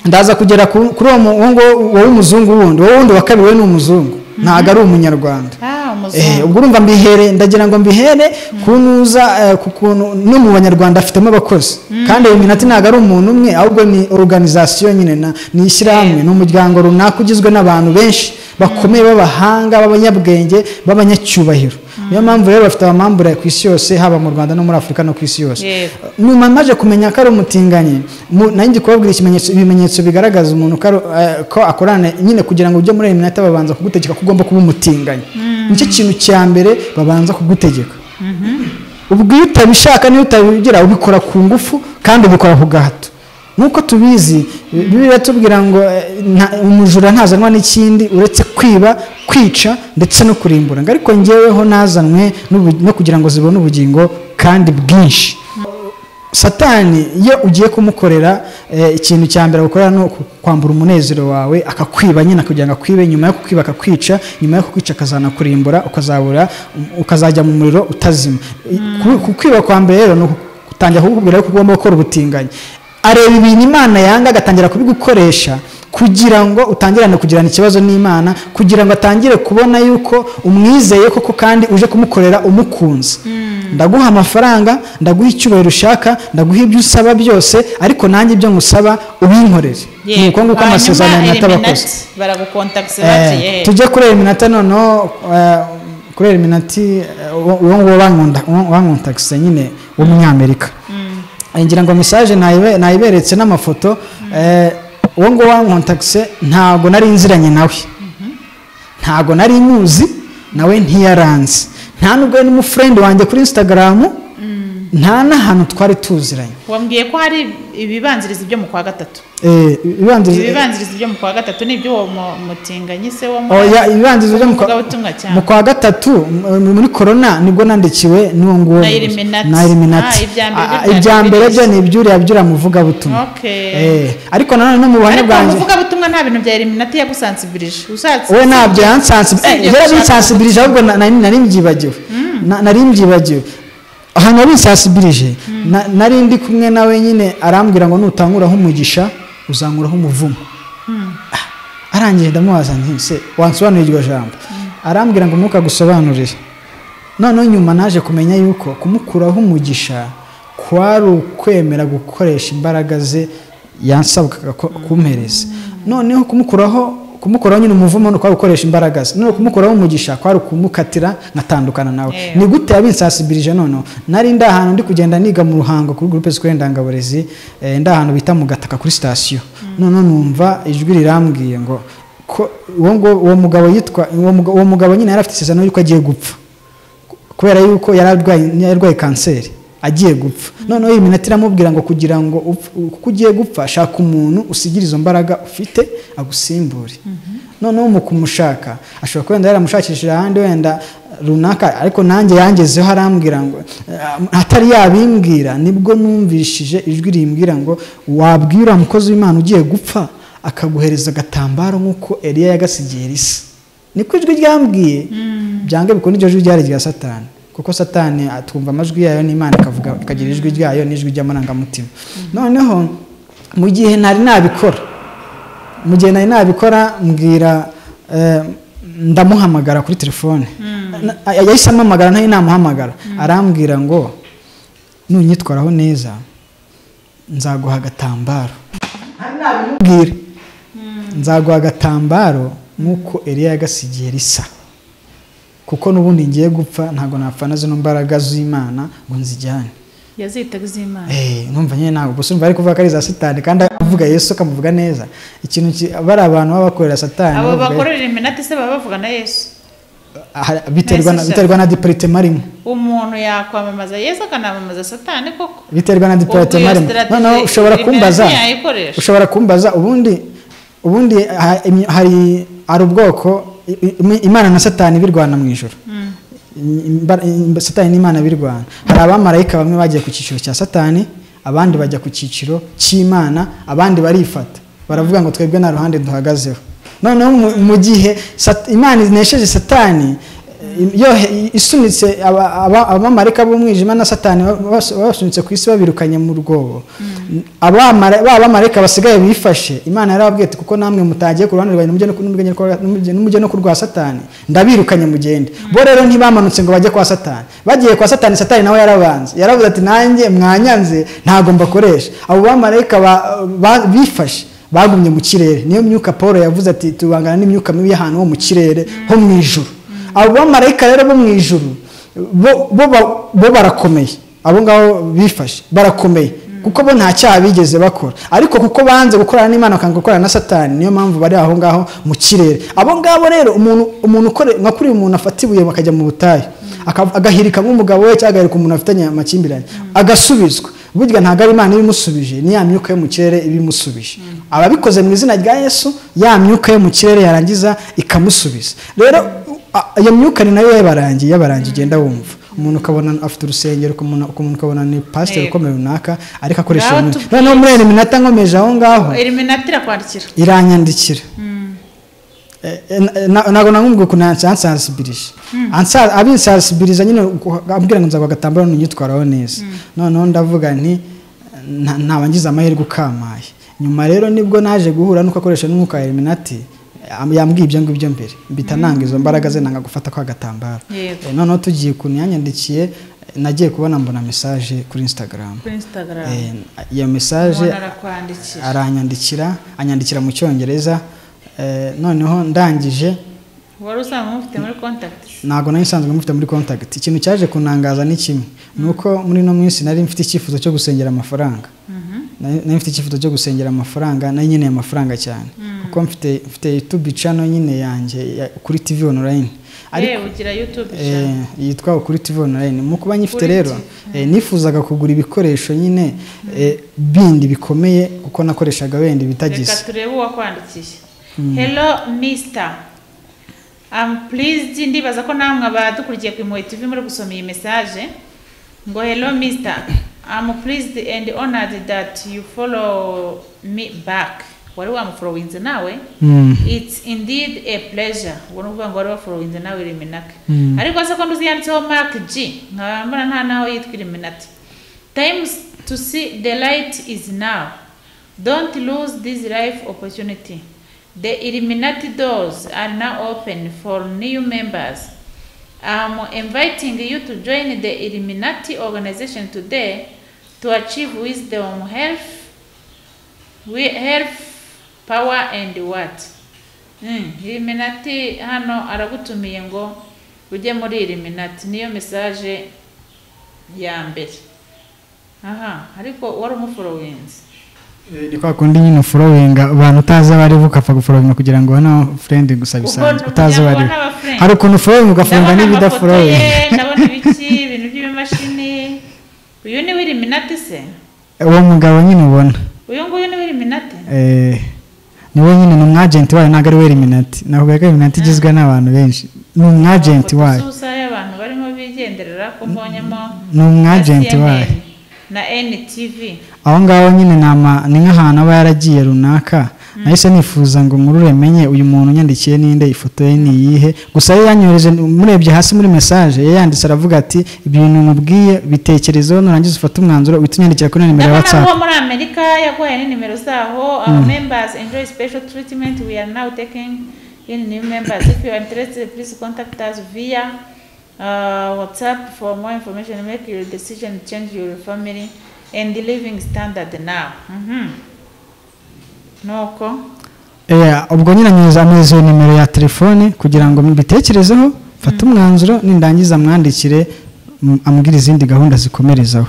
ndaza kugera ku- kuri uwo mu- uwo nguwo wowe umuzungu wundi wowe wundi wa kabiri we ni umuzungu ntabwo ari umunyarwanda ah Eh, umuzungu ubwo urumva mbihere ndagira ngo mbihere ku ntuza eh, ku kuntu no mu banyarwanda afitemo abakozi kandi iyo minota ntabwo ari umuntu umwe ahubwo ni organizasiyo nyine na- ni ishyirahamwe ni umuryango runaka ugizwe n'abantu benshi bakomeye b'abahanga b'abanyabwenge b'abanyacyubahiro niyo mpamvu rero bafite abamambure ku isi yose haba mu rwanda no muri afurika no ku isi yose Yego. nyuma maje kumenya ko ari umutinganyi mu- nari ngiye kubabwira ikimenyetso ibimenyetso bigaragaza umuntu ko ari- eh, ko akorana nyine kugira ngo ujye muri iyi minota babanza kugutegeka ko ugomba kuba umutinganyi nicyo kintu cya mbere babanza kugutegeka ubwo iyo utabishaka n'iyo utabigira ubikora ku ngufu kandi ubikora ku gahato nk'uko tubizi biba tubwira ngo eh, nta- umujura ntazanwa n'ikindi uretse kwiba kwica ndetse no kurimbura ngo ariko ngeweho nazanwe n'ubu- no kugira ngo zibone ubugingo kandi bwinshi satani iyo ugiye kumukorera eh, ikintu cya mbere gukorera ni uku- kwambura umunezero wawe akakwiba nyine kugira ngo akwibe nyuma yo kukwiba akakwica nyuma yo kukwica akazanakurimbura ukazabura ukazajya mu muriro utazima I- ku- kukwiba kwa mbere rero ni uku- gutangira kukubwira ko ugomba gukora ubutinganyi areba ibintu imana yanga agatangira kubigukoresha kugira ngo utangirane kugirana ikibazo n'imana kugira ngo atangire kubona yuko umwizeye koko kandi uje kumukorera umukunze ndaguha amafaranga ndaguha icyubahiro ushaka ndaguha ibyo usaba byose ariko nanjye ibyo ngusaba ubinkorere ni uko nguko amasezerano ya Nata abakoze baragukontakisi Eh, tujye kureba iminota noneho eh, kureba iminati uwo nguwo bankunda- uwo- wankontakise nyine w'umunyamerika Eh, ngira ngo mesaje nayibe- nayiberetse n'amafoto eh, uwo nguwo wankontakise ntabwo nari nziranye nawe ntabwo nari muzi nawe ntiyaranze nta nubwo yari n'umufurendi wanjye kuri instagram nta n'ahantu twari tuziranye wambwiye ko hari ibibanziriza ibyo mu kwa gatatu Eh, ibibanziriza- ibibanziriza byo mu kwa gatatu ni ibyo uwo mu- mutinganyi se wo mu Oya, ibibanzirizo byo mu kwa- muvugabutumwa cyane mu kwa gatatu mu- muri korona nibwo nandikiwe n'uwo nguwo Na Illuminati. na Ah, Illuminati. ibya mbere Ah, byo ibya byari mbere byo birizi. ni ibyuriya byura muvugabutumwa Okay. Eh, ariko nanone no mu buhamya ariko bwanjye umuvugabutumwa nta bintu bya eliminati yagusansibirije ushatse we ntabyo yansansibirije yari abinsansibirije ahubwo na- na- nari mbyibagiwe Na- nari mbyibagiwe ahantu abinsansibirije na- nari ndi kumwe nawe nyine arambwira ngo nutankuraho umugisha uzankuraho umuvumo Ah, arangije ndamubaza nti se wansobanurira iryo jambo arambwira ngo ntukagusobanurire noneho nyuma naje kumenya yuko kumukuraho umugisha kwari ukwemera gukoresha imbaraga ze yansabwaga ko- kumpereza noneho kumukuraho kumukuraho nyine umuvumo ni ukwari gukoresha imbaraga ze noneho kumukuraho umugisha kwari ukumukatira nkatandukana nawe Yeah. ni gute yabinsasibirije noneho nari ndi ahantu ndi kugenda niga mu ruhango kuri groupe scolaire ndangaburezi eh, ndi ahantu bita mu gataka kuri sitasiyo noneho numva ijwi rirambwiye ngo ko uwo ngo- uwo mugabo yitwa uwo muga- uwo mugabo nyine yari afite isezerano yuko agiye gupfa kubera yuko yari arwaye yari arwaye kanseri agiye gupfa noneho iyi minota iramubwira ngo kugira ngo upf- kuko ugiye gupfa shaka umuntu usigira izo mbaraga ufite agusimbure noneho mu kumushaka ashobora kuba wenda yaramushakishije ahandi wenda runaka ariko nanjye yangezeho arambwira ngo eh, atari yabimbwira nibwo numvishije ijwi rimbwira ngo wabwira umukozi w'imana ugiye gupfa akaguhereza agatambaro nk'uko Eliya yagasigiye risa niko ijwi ryambwiye byange bikunda iryo jwi ryari rya satani kuko satani atwumva amajwi yayo n'imana ikavuga ikagira ijwi ryayo n'ijwi ry'amarangamutima noneho mu gihe ntari nabikora mu gihe nari nabikora mbwira eh, ndamuhamagara kuri telefone Na- yahise ampamagara ntari namuhamagara arambwira ngo nunyitwaraho neza nzaguha agatambaro bwira nzaguha agatambaro nk'uko Eliya yagasigiye risa kuko n'ubundi ngiye gupfa ntabwo napfana zino mbaraga z'imana ngo nzijyane yazitaga iz'imana Eh, numva nyine ntabwo gusa umva ari kuvuga ko ari za satani kandi avuga yesu akamuvuga neza ikintu ki- bari abantu baba bakorera satani abo bavuga- bakorera eliminati se baba bavuga na yesu Aha, biterwa na- Nahise biterwa na diparitema arimo umuntu yakwamamaza yesu akanamamaza satani koko biterwa na diparate Ubwo iyo marimo strategy noneho ushobora Eliminati kumbaza yayikoresha. ushobora kumbaza ubundi ubundi ha- imyo- hari hari ubwoko i- i- imana na satani birwana mu ijoro Imba- imba- satani n'imana birwana hari abamarayika bamwe bagiye ku cyiciro cya satani abandi bajya ku cyiciro cy'imana abandi barifata baravuga ngo twebwe nta ruhande duhagazeho noneho mu- mu gihe sat- imana inesheje satani yohe isunitse aba- aba- abamarayika b'umwijima na satani ba- bas- babasunitse ku isi babirukanye mu rwobo Abamara- ba bamarayika basigaye bifashe imana yarababwiye ati kuko namwe mutagiye ku ruhande rwanjye nimujye no ku- nimujye no ku rwa- nimujye- nimujye no ku rwa satani ndabirukanye mugende bo rero ntibamanutse ngo bajye kwa satani bagiye kwa satani satani nawe yarabanze yaravuze ati nanjye mwanyanze ntabwo mbakoresha abo bamarayika ba- ba- bifashe bagumye mu kirere niyo myuka paul yavuze ati tubangana n'imyuka mibi y'ahantu ho mu kirere ho mu ijuru abo bamarayika rero bo mu ijuru bo- bo ba- bo barakomeye abo ngabo bifashe barakomeye kuko bo nta cyaha bigeze bakora ariko kuko banze gukorana n'imana bakanga gukorana na satani niyo mpamvu bari aho ngaho mu kirere abo ngabo rero umuntu umuntu ukore nka kuri umuntu afata ibuye bakajya mu butayu aka- agahirika nk'umugabo we cyangwa agahirika umuntu afitanye amakimbirane agasubizwa burya ntabwo ari imana ibimusubije ni ya myuka yo mu kirere ibimusubije ababikoze mu izina rya yesu ya myuka yo mu kirere yarangiza ikamusubiza rero a- iyo myuka ni nayo yabarangiye yabarangiye ugenda wumva umuntu ukabona afite urusengero umuntu umuntu ukabona ni pasiteri Yego. ukomeye runaka ariko akoresha iyo Ngaho myuka tubwire. noneho muri iyo minota nkomeje aho ngaho eliminati irakwandikira iranyandikira Eh, eh, na- ntabwo namubwiye ukuntu yansa- yansansibirije Ansa- abinsansibiriza nyine uko- ambwira ngo nzabagatambaro ntunyitwaraho neza noneho ndavuga nti nta- ntabangiza amahirwe ukamaye nyuma rero nibwo naje guhura nuko akoresha n'umwuka wa eliminati am- yambwiye ibyo ngibyo mbere mbita nanga izo mbaraga ze nanga gufata kwa gatambaro Yego. Eh, noneho tugiye ukuntu yanyandikiye eh, nagiye kubona mbona mesaje kuri instagram kuri Eh, instagram iyo mesaje umuntu arakwandikira aranyandikira anyandikira mu cyongereza eh, noneho ndangije wari usanzwe umufite muri kontakiti ntabwo nari nsanzwe mufite muri contact ikintu cyaje kunangaza ni kimwe ni uko muri ino minsi nari mfite icyifuzo cyo gusengera amafaranga nari nari mfite icyifuzo cyo gusengera amafaranga nari nkeneye amafaranga cyane kuko mfite mfite youtube channel nyine yanjye ya- kuri tv online ariko yewe ugira yutube Eh, yitwa ukuri tv online mu kuba nyifite Ukuri rero eh, nifuzaga kugura ibikoresho nyine eh, bindi bikomeye kuko nakoreshaga wenda reka ibitagize turebe uwakwandikiye hello mr am pleased ndibaza ko namwe abadukurikiye ku impuhwe tv muri gusoma iyi mesaje ngo hello mr am pleased and honored that you follow me back wari wamuforowinze nawe Mm. it's indeed a pleasure ubwo ni ukuvuga ngo wari waforowinze nawe iriminake Mm. ariko se ko nduzi yanditseho mark g nkaba mbona nta naho yitwa iriminati times to see the light is now don't lose this life opportunity the illuminati doors are now open for new members i'm inviting you to join the illuminati organization today to achieve wisdom health we health power and what Mm, illuminati hano aragutumiye ngo ujye muri illuminati niyo mesaje ya mbere aha ariko wari umuforowinzi Eh, ni kwa kundi nyine forowinga abantu utazi abo ari bo ugapfa guforowinga kugira ngo ubone furendi gusa bisanzwe utazi abo ari bo hari ukuntu forowinga ugafunga ndabona amafoto ye n'ibidafurowinga ndabona ibiki ibintu by'ibimashini uyu ni w'iliminati se uwo mugabo nyine ubona uyu nguyu ni w'iliminati Eh, ni we nyine ni umwajenti wayo ntabwo ari we eliminati navuga ko eliminati igizwe n'abantu benshi ni umwajenti wayo susa y'abantu barimo bigenderera ko mbonyemo Ni umwajenti na CNN wayo. na NTV aho ngaho nyine ni ama- ni nk'ahantu aba yaragiye runaka nahise nifuza ngo nkurure menye uyu muntu unyandikiye ninde ifoto ye ni iyihe gusa yo yanyohereje murebye hasi muri mesaje yayanditse aravuga ati ibintu mubwiye bitekerezeho nurangiza ufate umwanzuro uhita unyandikira kuri nimero ya ndabona watsapu ko muri amerika yaguhaye ni nimero zaho our members enjoy special treatment we are now taking in new members if you are interested please contact us via uh, whatsapp for more information make your decision change your family and the living standard now Mhm. nuko Eh, ubwo nyine anyuza amezi iyo nimero ya telefone kugira ngo mbitekerezeho mfate umwanzuro nindangiza mwandikire m- ambwire izindi gahunda zikomerezaho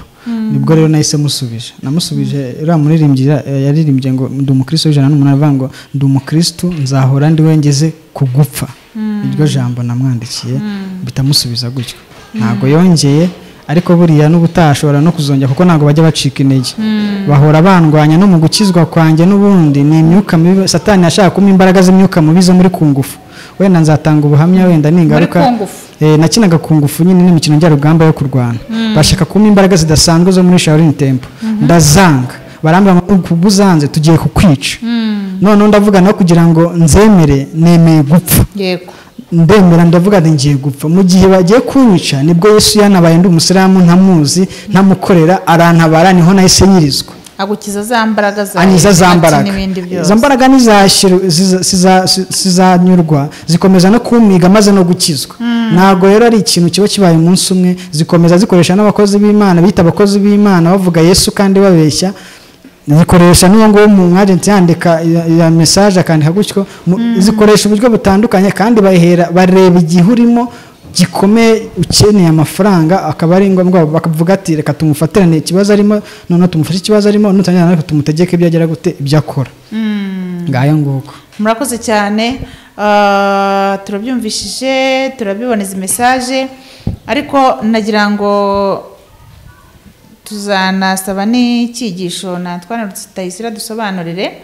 nibwo rero nahise musubije namusubije uriya muririmbyi ya- yaririmbye ngo ndi umukristo w'ijana n'umunani avuga ngo ndi umukristo nzahora ndi wengeze ku gupfa iryo jambo namwandikiye mpita musubiza gutyo ntabwo yongeye ariko buriya n'ubutaha ashobora no kuzongera kuko ntabwo bajya bacika intege bahora bandwanya no mu gukizwa kwanjye n'ubundi ni imyuka mibi satani ashaka kuma imbaraga z'imyuka mibi zo muri kungufu wenda nzatanga ubuhamya wenda ningaruka kungufu. eh, nakinaga kungufu nyine n'imikino njyarugamba yo kurwana bashaka kuma imbaraga zidasanzwe zo muri shaolin temple ndazanga barambwira ngo ubwo uzanze tugiye kukwica noneho ndavuga nawe kugira ngo nzemere nemeye gupfa yego ndemera ndavuga nti ngiye gupfa mu gihe bagiye kunyica nibwo yesu yanabaye ndi umusiramu ntamuzi ntamukorera arantabara niho nahise nyirizwa agukiza za mbaraga za anyiza za Illuminati mbaraga n'ibindi byose izo mbaraga ntizashyiru- ziza- ziza- zizanyurwa zikomeza no kumiga maze no gukizwa ntabwo rero ari ikintu kiba kibaye umunsi umwe zikomeza zikoresha n'abakozi b'imana bita abakozi b'imana bavuga yesu kandi babeshya zikoresha n'uwo nguwo mu mwajenti yandika ya- ya mesaje akandika gutyo mu- zikoresha uburyo butandukanye kandi bahera bareba igihe urimo gikomeye ukeneye amafaranga akaba ari ngombwa bakavuga ati reka tumufatirane ikibazo arimo noneho tumufashe ikibazo arimo nutangira natwe tumutegeke ibyo agera gute ibyo akora ngayo nguko murakoze cyane Ah, turabyumvishije turabibona izi mesaje ariko nagira ngo tuzanasaba n'icyigisho natwana tutayisira dusobanurire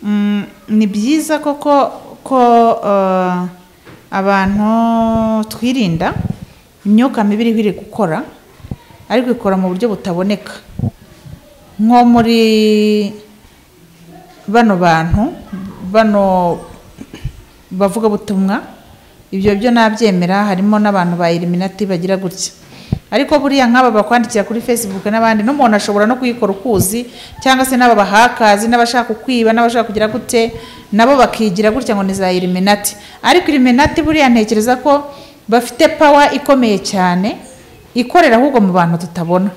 Mm, ni byiza koko ko eh, abantu twirinda imyuka mibi iri gukora ariko ikora mu buryo butaboneka nko muri bano bantu bano bavugabutumwa ibyo byo nabyemera harimo n'abantu ba eliminati bagira gutya ariko buriya nk'aba bakwandikira kuri facebook n'abandi n'umuntu ashobora no kuyikora ukuzi cyangwa se n'aba bahakazi n'abashaka kwiba n'abashaka kugira gute nabo bakigira gutya ngo ni za eliminati ariko eliminati buriya ntekereza ko bafite pawa ikomeye cyane ikorera ahubwo mu bantu tutabona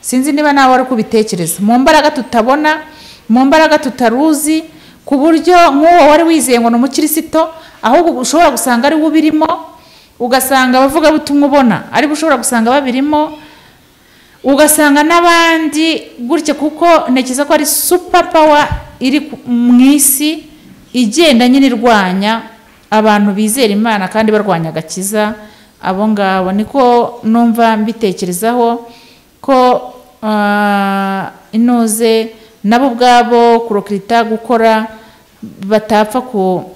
sinzi niba nawe ari kubitekereza mu mbaraga tutabona mu mbaraga tutaruzi ku buryo nk'uwo wari wizeye ngo ni umukirisito ahubwo ushobora gusanga ari we ubirimo ugasanga abavugabutumwa ubona aribo ushobora gusanga babirimo ugasanga n'abandi gutya kuko ntekereza ko ari super power iri ku- mu isi igenda nyine irwanya abantu bizera imana kandi barwanya agakiza abo ngabo niko numva mbitekerezaho ko ah, inoze nabo ubwabo kurokirita gukora batapfa ku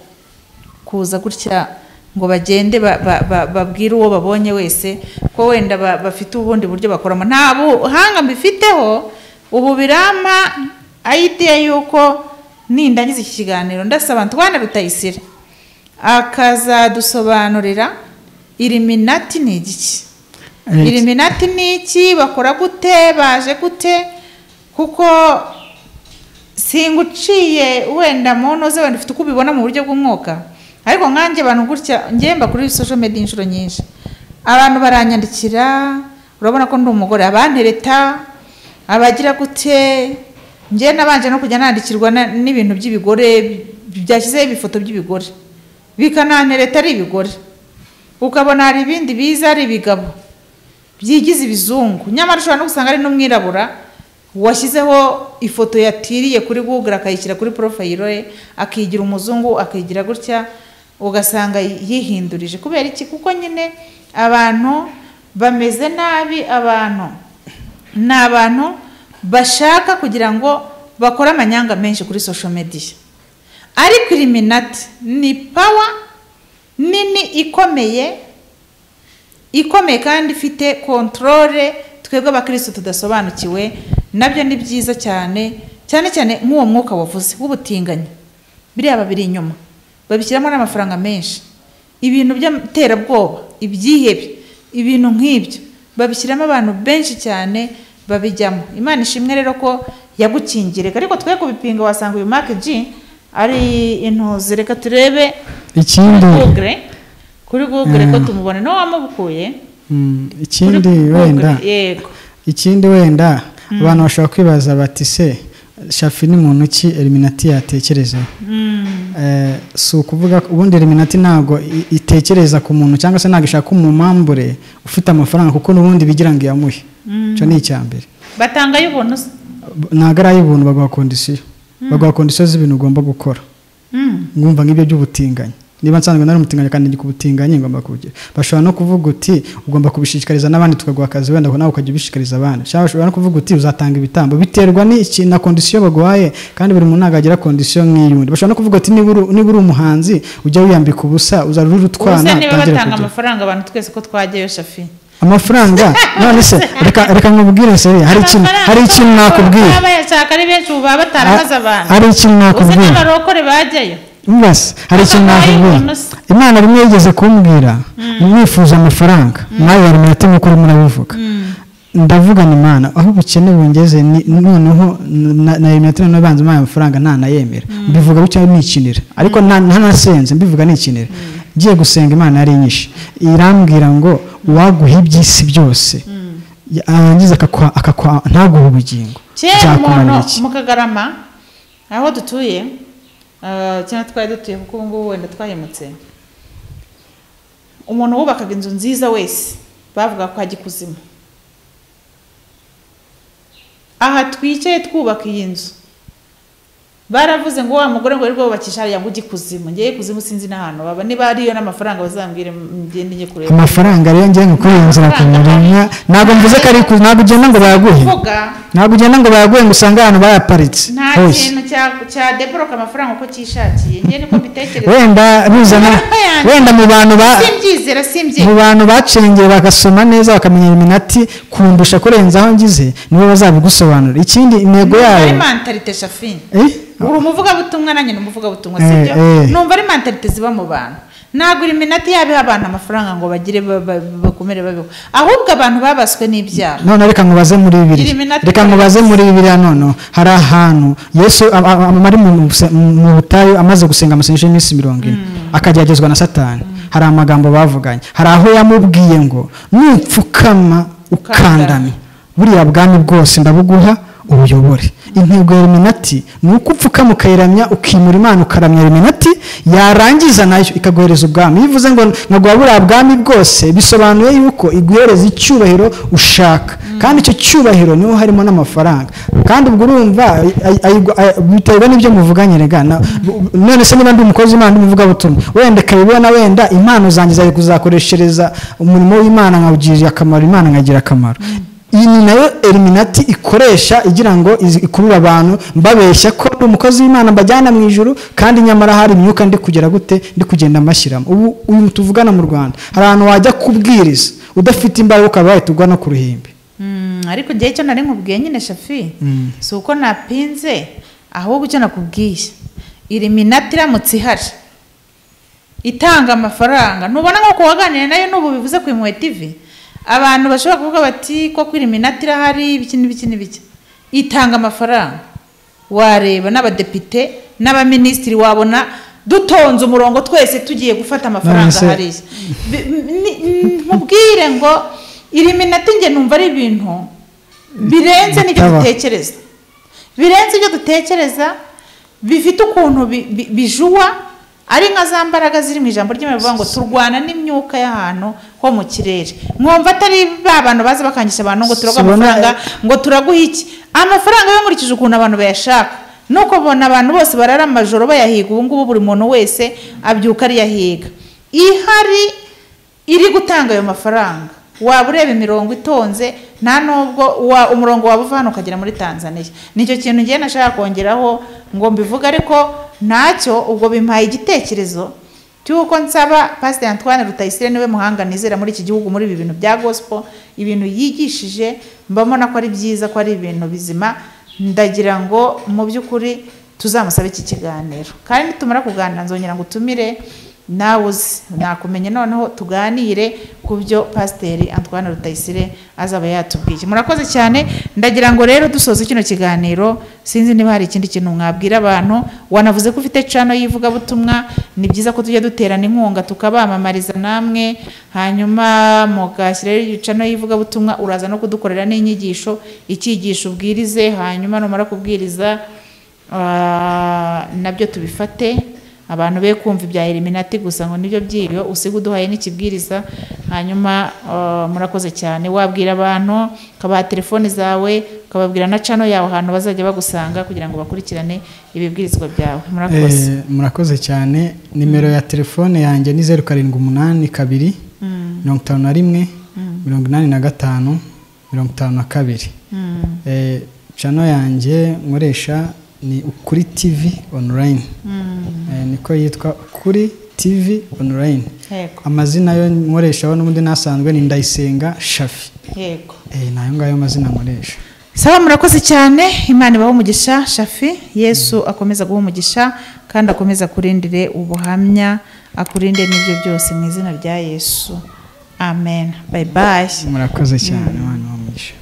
kuza gutya ngo bagende ba- ba- ba- babwire uwo babonye wese ko wenda ba- bafite ubundi buryo bakoramo nta buhanga mbifiteho ubu birampa idea y'uko nindangiza iki kiganiro ndasaba ntwana bitayisire akazadusobanurira iriminati ni igiki Eh, iriminati ni iki bakora gute baje gute kuko singuciye wenda mu ntozi wenda ufite uko ubibona mu buryo bw'umwuka ariko nkanjye abantu gutya ngemba kuri social media inshuro nyinshi abantu baranyandikira urabona ko ndi umugore abantereta abagira gute njye nabanje no kujya nandikirwa na- n'ibintu by'ibigore byashyizeho ibifoto by'ibigore bikanantereta ari ibigore ukabona hari ibindi biza ari ibigabo byigize ibizungu nyamara ushobora no gusanga ari n'umwirabura washyizeho ifoto yatiriye kuri google akayishyira kuri porofayiro ye akigira umuzungu akigira gutya ugasanga yihindurije kubera iki kuko nyine abantu bameze nabi abantu ni abantu bashaka kugira ngo bakore amanyanga menshi kuri social media ariko iriminati ni pawa nini ikomeye ikomeye kandi ifite kontorore twebwe abakirisitu tudasobanukiwe nabyo ni byiza cyane cyane cyane nk'uwo mwuka wavuze w'ubutinganyi biriya babiri inyuma babishyiramo n'amafaranga menshi ibintu by'iterabwoba ibyihebe ibintu nk'ibyo babishyiramo abantu benshi cyane babijyamo imana ishimwe rero ko yagukingirega ariko twe kubipinga wasanga uyu maki ji ari intuzi reka turebe kuri ikindi google kuri google ko Mm. tumubone no wamubukuye mm, ikindi wenda yego ikindi wenda abantu bashobora kwibaza bati se shafi ni muntu ki eliminati yatekerezaho Eh, si ukuvuga ko- ubundi eliminati ntabwo i- itekereza ku muntu cyangwa se ntabwo ishaka umumambure ufite amafaranga kuko n'ubundi bigira ngo iyamuhe icyo ni icya mbere batanga y'ubuntu se ntabwo ari ay'ubuntu baguha kondisiyo baguha kondisiyo z'ibintu ugomba gukora Mm. ngumva nk'ibyo by'ubutinganyi niba nsanzwe nari umutinganyi kandi ndi ku butinganyi ngomba kubugira bashobora no kuvuga uti ugomba kubishishikariza n'abandi tukaguha akazi wenda nawe ukajya ubishishikariza abandi cyangwa bashobora no kuvuga uti uzatanga ibitambo biterwa n'iki na kondisiyo baguhaye kandi buri muntu ntabwo agira kondisiyo nk'iy'undi bashobora no kuvuga ati niba uri- niba uri umuhanzi ujya wiyambika ubusa uzarura ubuse urutwana niba utangire batanga kugira amafaranga abantu twese ko twajyayo shafi amafaranga none se reka reka nkubwire seri hari ikintu hari ikintu nakubwiye baba yashaka ari benshi ubu baba bataramaze abantu hari ikintu ubuse nakubwiye n'abarokore bajyayo mbese hari ikintu nakubwira imana rimwe yigeze kumbwira mwifuza amafaranga nawe bari mu mutima ukuri murabivuga ndavugana imana aho ubukene bungeze ni- noneho na- na eliminati noneho banza impaye amafaranga ntanayemera mbivuga bityo nikinira ariko nta- ntanasenze mbivuga nikinira ngiye gusenga imana yari inyinshi irambwira ngo uwaguha iby'isi byose yarangiza akakwa- akakwa- ntaguha ubugingo kera umuntu byakumarira iki mu kagarama aho dutuye eh, cyangwa twari dutuye kuko ubu ngubu wenda twahemutse umuntu wubakaga inzu nziza wese bavuga ko ajya ikuzimu aha twicaye twubaka iyi nzu baravuze ngo wa mugore ngo wirirwe wubakisha hariya ngo ujye ikuzimu ngewe ikuzimu sinzi n'ahantu baba niba hariyo n'amafaranga bazambwire ngende njye kureba amafaranga rero ngiye kukurenza kumuremya ntabwo mvuze ko ari ku ntabwo ugenda ngo bayaguhe kuvuga ntabwo ugenda ngo bayaguhe ngo usange ahantu bayaparitse nta hose kintu cya- cya deboroka amafaranga uko cyishakiye ngewe niko mbitekereza wenda bizana Amafaranga yanjye. wenda mu bantu ba simbyizera simbyizera mu bantu bacengeye bagasoma neza bakamenya iminati kundusha kurenza aho ngize nibo bazabigusobanurira ikindi intego ari yayo mantalite shafini Eh? uri umuvugabutumwa nanjye ni umuvugabutumwa Eh, sibyo eh. numva ari mentalite ziba mu bantu nagura iminota yabo iha abantu amafaranga ngo bagire ba- ba- bakomere babeho ahubwo abantu babaswe n'ibyaha none reka nkubaze muri bibiri Iri minati- reka nkubaze muri bibiri noneho hari ahantu yesu a- a- a- ari mu muse- mu butayu amaze gusenga amasengesho y'iminsi mirongo ine akageragezwa na satani hari amagambo bavuganye hari aho yamubwiye ngo nupfukama ukandame buriya bwami bwose ndabuguha ubuyobore intego ya reminati ni uko upfukama ukayiramya ukimura imana ukaramya reminati yarangiza nayo ikaguhereza ubwami iyo ivuze ngo nkaguha buriya bwami bwose bisobanuye yuko iguhereza icyubahiro ushaka kandi icyo cyubahiro niho harimo n'amafaranga kandi ubwo urumva ay- ay- ay- ay- biterwa n'ibyo muvuganye rega na- none se niba ndi umukozi w'imana ndi umuvugabutumwa wenda ikabibona wenda impano zanjye zari kuzakoreshereza umurimo w'imana nkawugirira akamaro imana nkagira akamaro iyi ni nayo eliminati ikoresha igira ngo iz- ikurure abantu mbabeshya ko ndi umukozi w'imana mbajyana mu ijuru kandi nyamara hari imyuka ndi kugera gute ndi kugenda mashyiramo ubu uyu tuvugana mu rwanda hari ahantu wajya kubwiriza udafite imbaraga ukaba wahita ugwa no ku ruhimbi Mm, ariko igihe cyo nari nkubwiye nyine shafi Mm. si uko napinze ahubwo icyo nakubwiye iri minota iramutse ihari itanga amafaranga ntubona nk'uko waganiriye nayo n'ubu bivuze ku imwe tivi abantu bashobora kuvuga bati ko kuri minota irahari ibiki n'ibiki n'ibiki itanga amafaranga wareba n'abadepite n'abaminisitiri wabona dutonze umurongo twese tugiye gufata amafaranga Nonese- hariya Bi- ni- ni- nkubwire ngo iri minota njye numva ari ibintu birenze n'ibyo Bitaba. dutekereza birenze ibyo dutekereza bifite ukuntu bi- bi- bijuwa ari nka za mbaraga ziri mu ijambo ry'imana bivuga ngo turwana n'imyuka y'ahantu ho mu kirere mwumva atari ba bantu baza bakangisha abantu ngo turaguha Sibona- amafaranga ngo turaguhe iki amafaranga yo nkurikije ukuntu abantu bayashaka nuko ubona abantu bose barara amajoro bayahiga ubu ngubu buri muntu wese abyuka ariyahiga ihari iri gutanga ayo mafaranga waba ureba imirongo itonze nta nubwo wa- umurongo waba uva hano ukagera muri tanzania nicyo kintu ngewe nashaka kongeraho ngo mbivuge ariko ntacyo ubwo bimpaye igitekerezo cy'uko nsaba pasiteri antoine rutayisire niwe muhanga nizera muri iki gihugu muri ibi bintu bya gospel ibintu yigishije mba mbona ko ari byiza ko ari ibintu bizima ndagira ngo mu by'ukuri tuzamusabe iki kiganiro kandi nitumara kuganira nzongera ngo utumire nawe uzi nakumenye noneho tuganire ku byo pasiteri antoine rutayisire azaba yatubwiye murakoze cyane ndagira ngo rero dusoze kino kiganiro sinzi niba hari ikindi kintu mwabwira abantu wanavuze ko ufite cano y'ivugabutumwa ni byiza ko tujya duterana inkunga tukabamamariza namwe hanyuma mugashyiraho iyo cano y'ivugabutumwa uraza no kudukorera n'inyigisho icyigisho ubwirize hanyuma numara kubwiriza Ah, nabyo tubifate abantu be kumva ibya eliminati gusa ngo nibyo byiriwe usiga uduhaye n'ikibwiriza hanyuma ah, murakoze cyane wabwira abantu ukabaha telefoni zawe ukababwira na cano yawe ahantu bazajya bagusanga kugira ngo bakurikirane ibibwirizwa byawe murakoze Eh, murakoze cyane nimero ya telefone yanjye ni zeru karindwi umunani kabiri mirongo itanu na rimwe mirongo inani na gatanu mirongo itanu na kabiri Mm. Eh, cano yanjye nkoresha ni ukuri tv online Eh, niko yitwa ukuri tv online yego amazina yo nkoreshaho n'ubundi nasanzwe ni ndayisenga shafi yego Eh, ni ayo ngayo mazina nkoresha sawa murakoze cyane imana ibaha umugisha shafi yesu akomeza guha umugisha kandi akomeza akurindire ubuhamya akurinde n'ibyo byose mu izina rya yesu amen bayibaye murakoze cyane mwana wa mugisha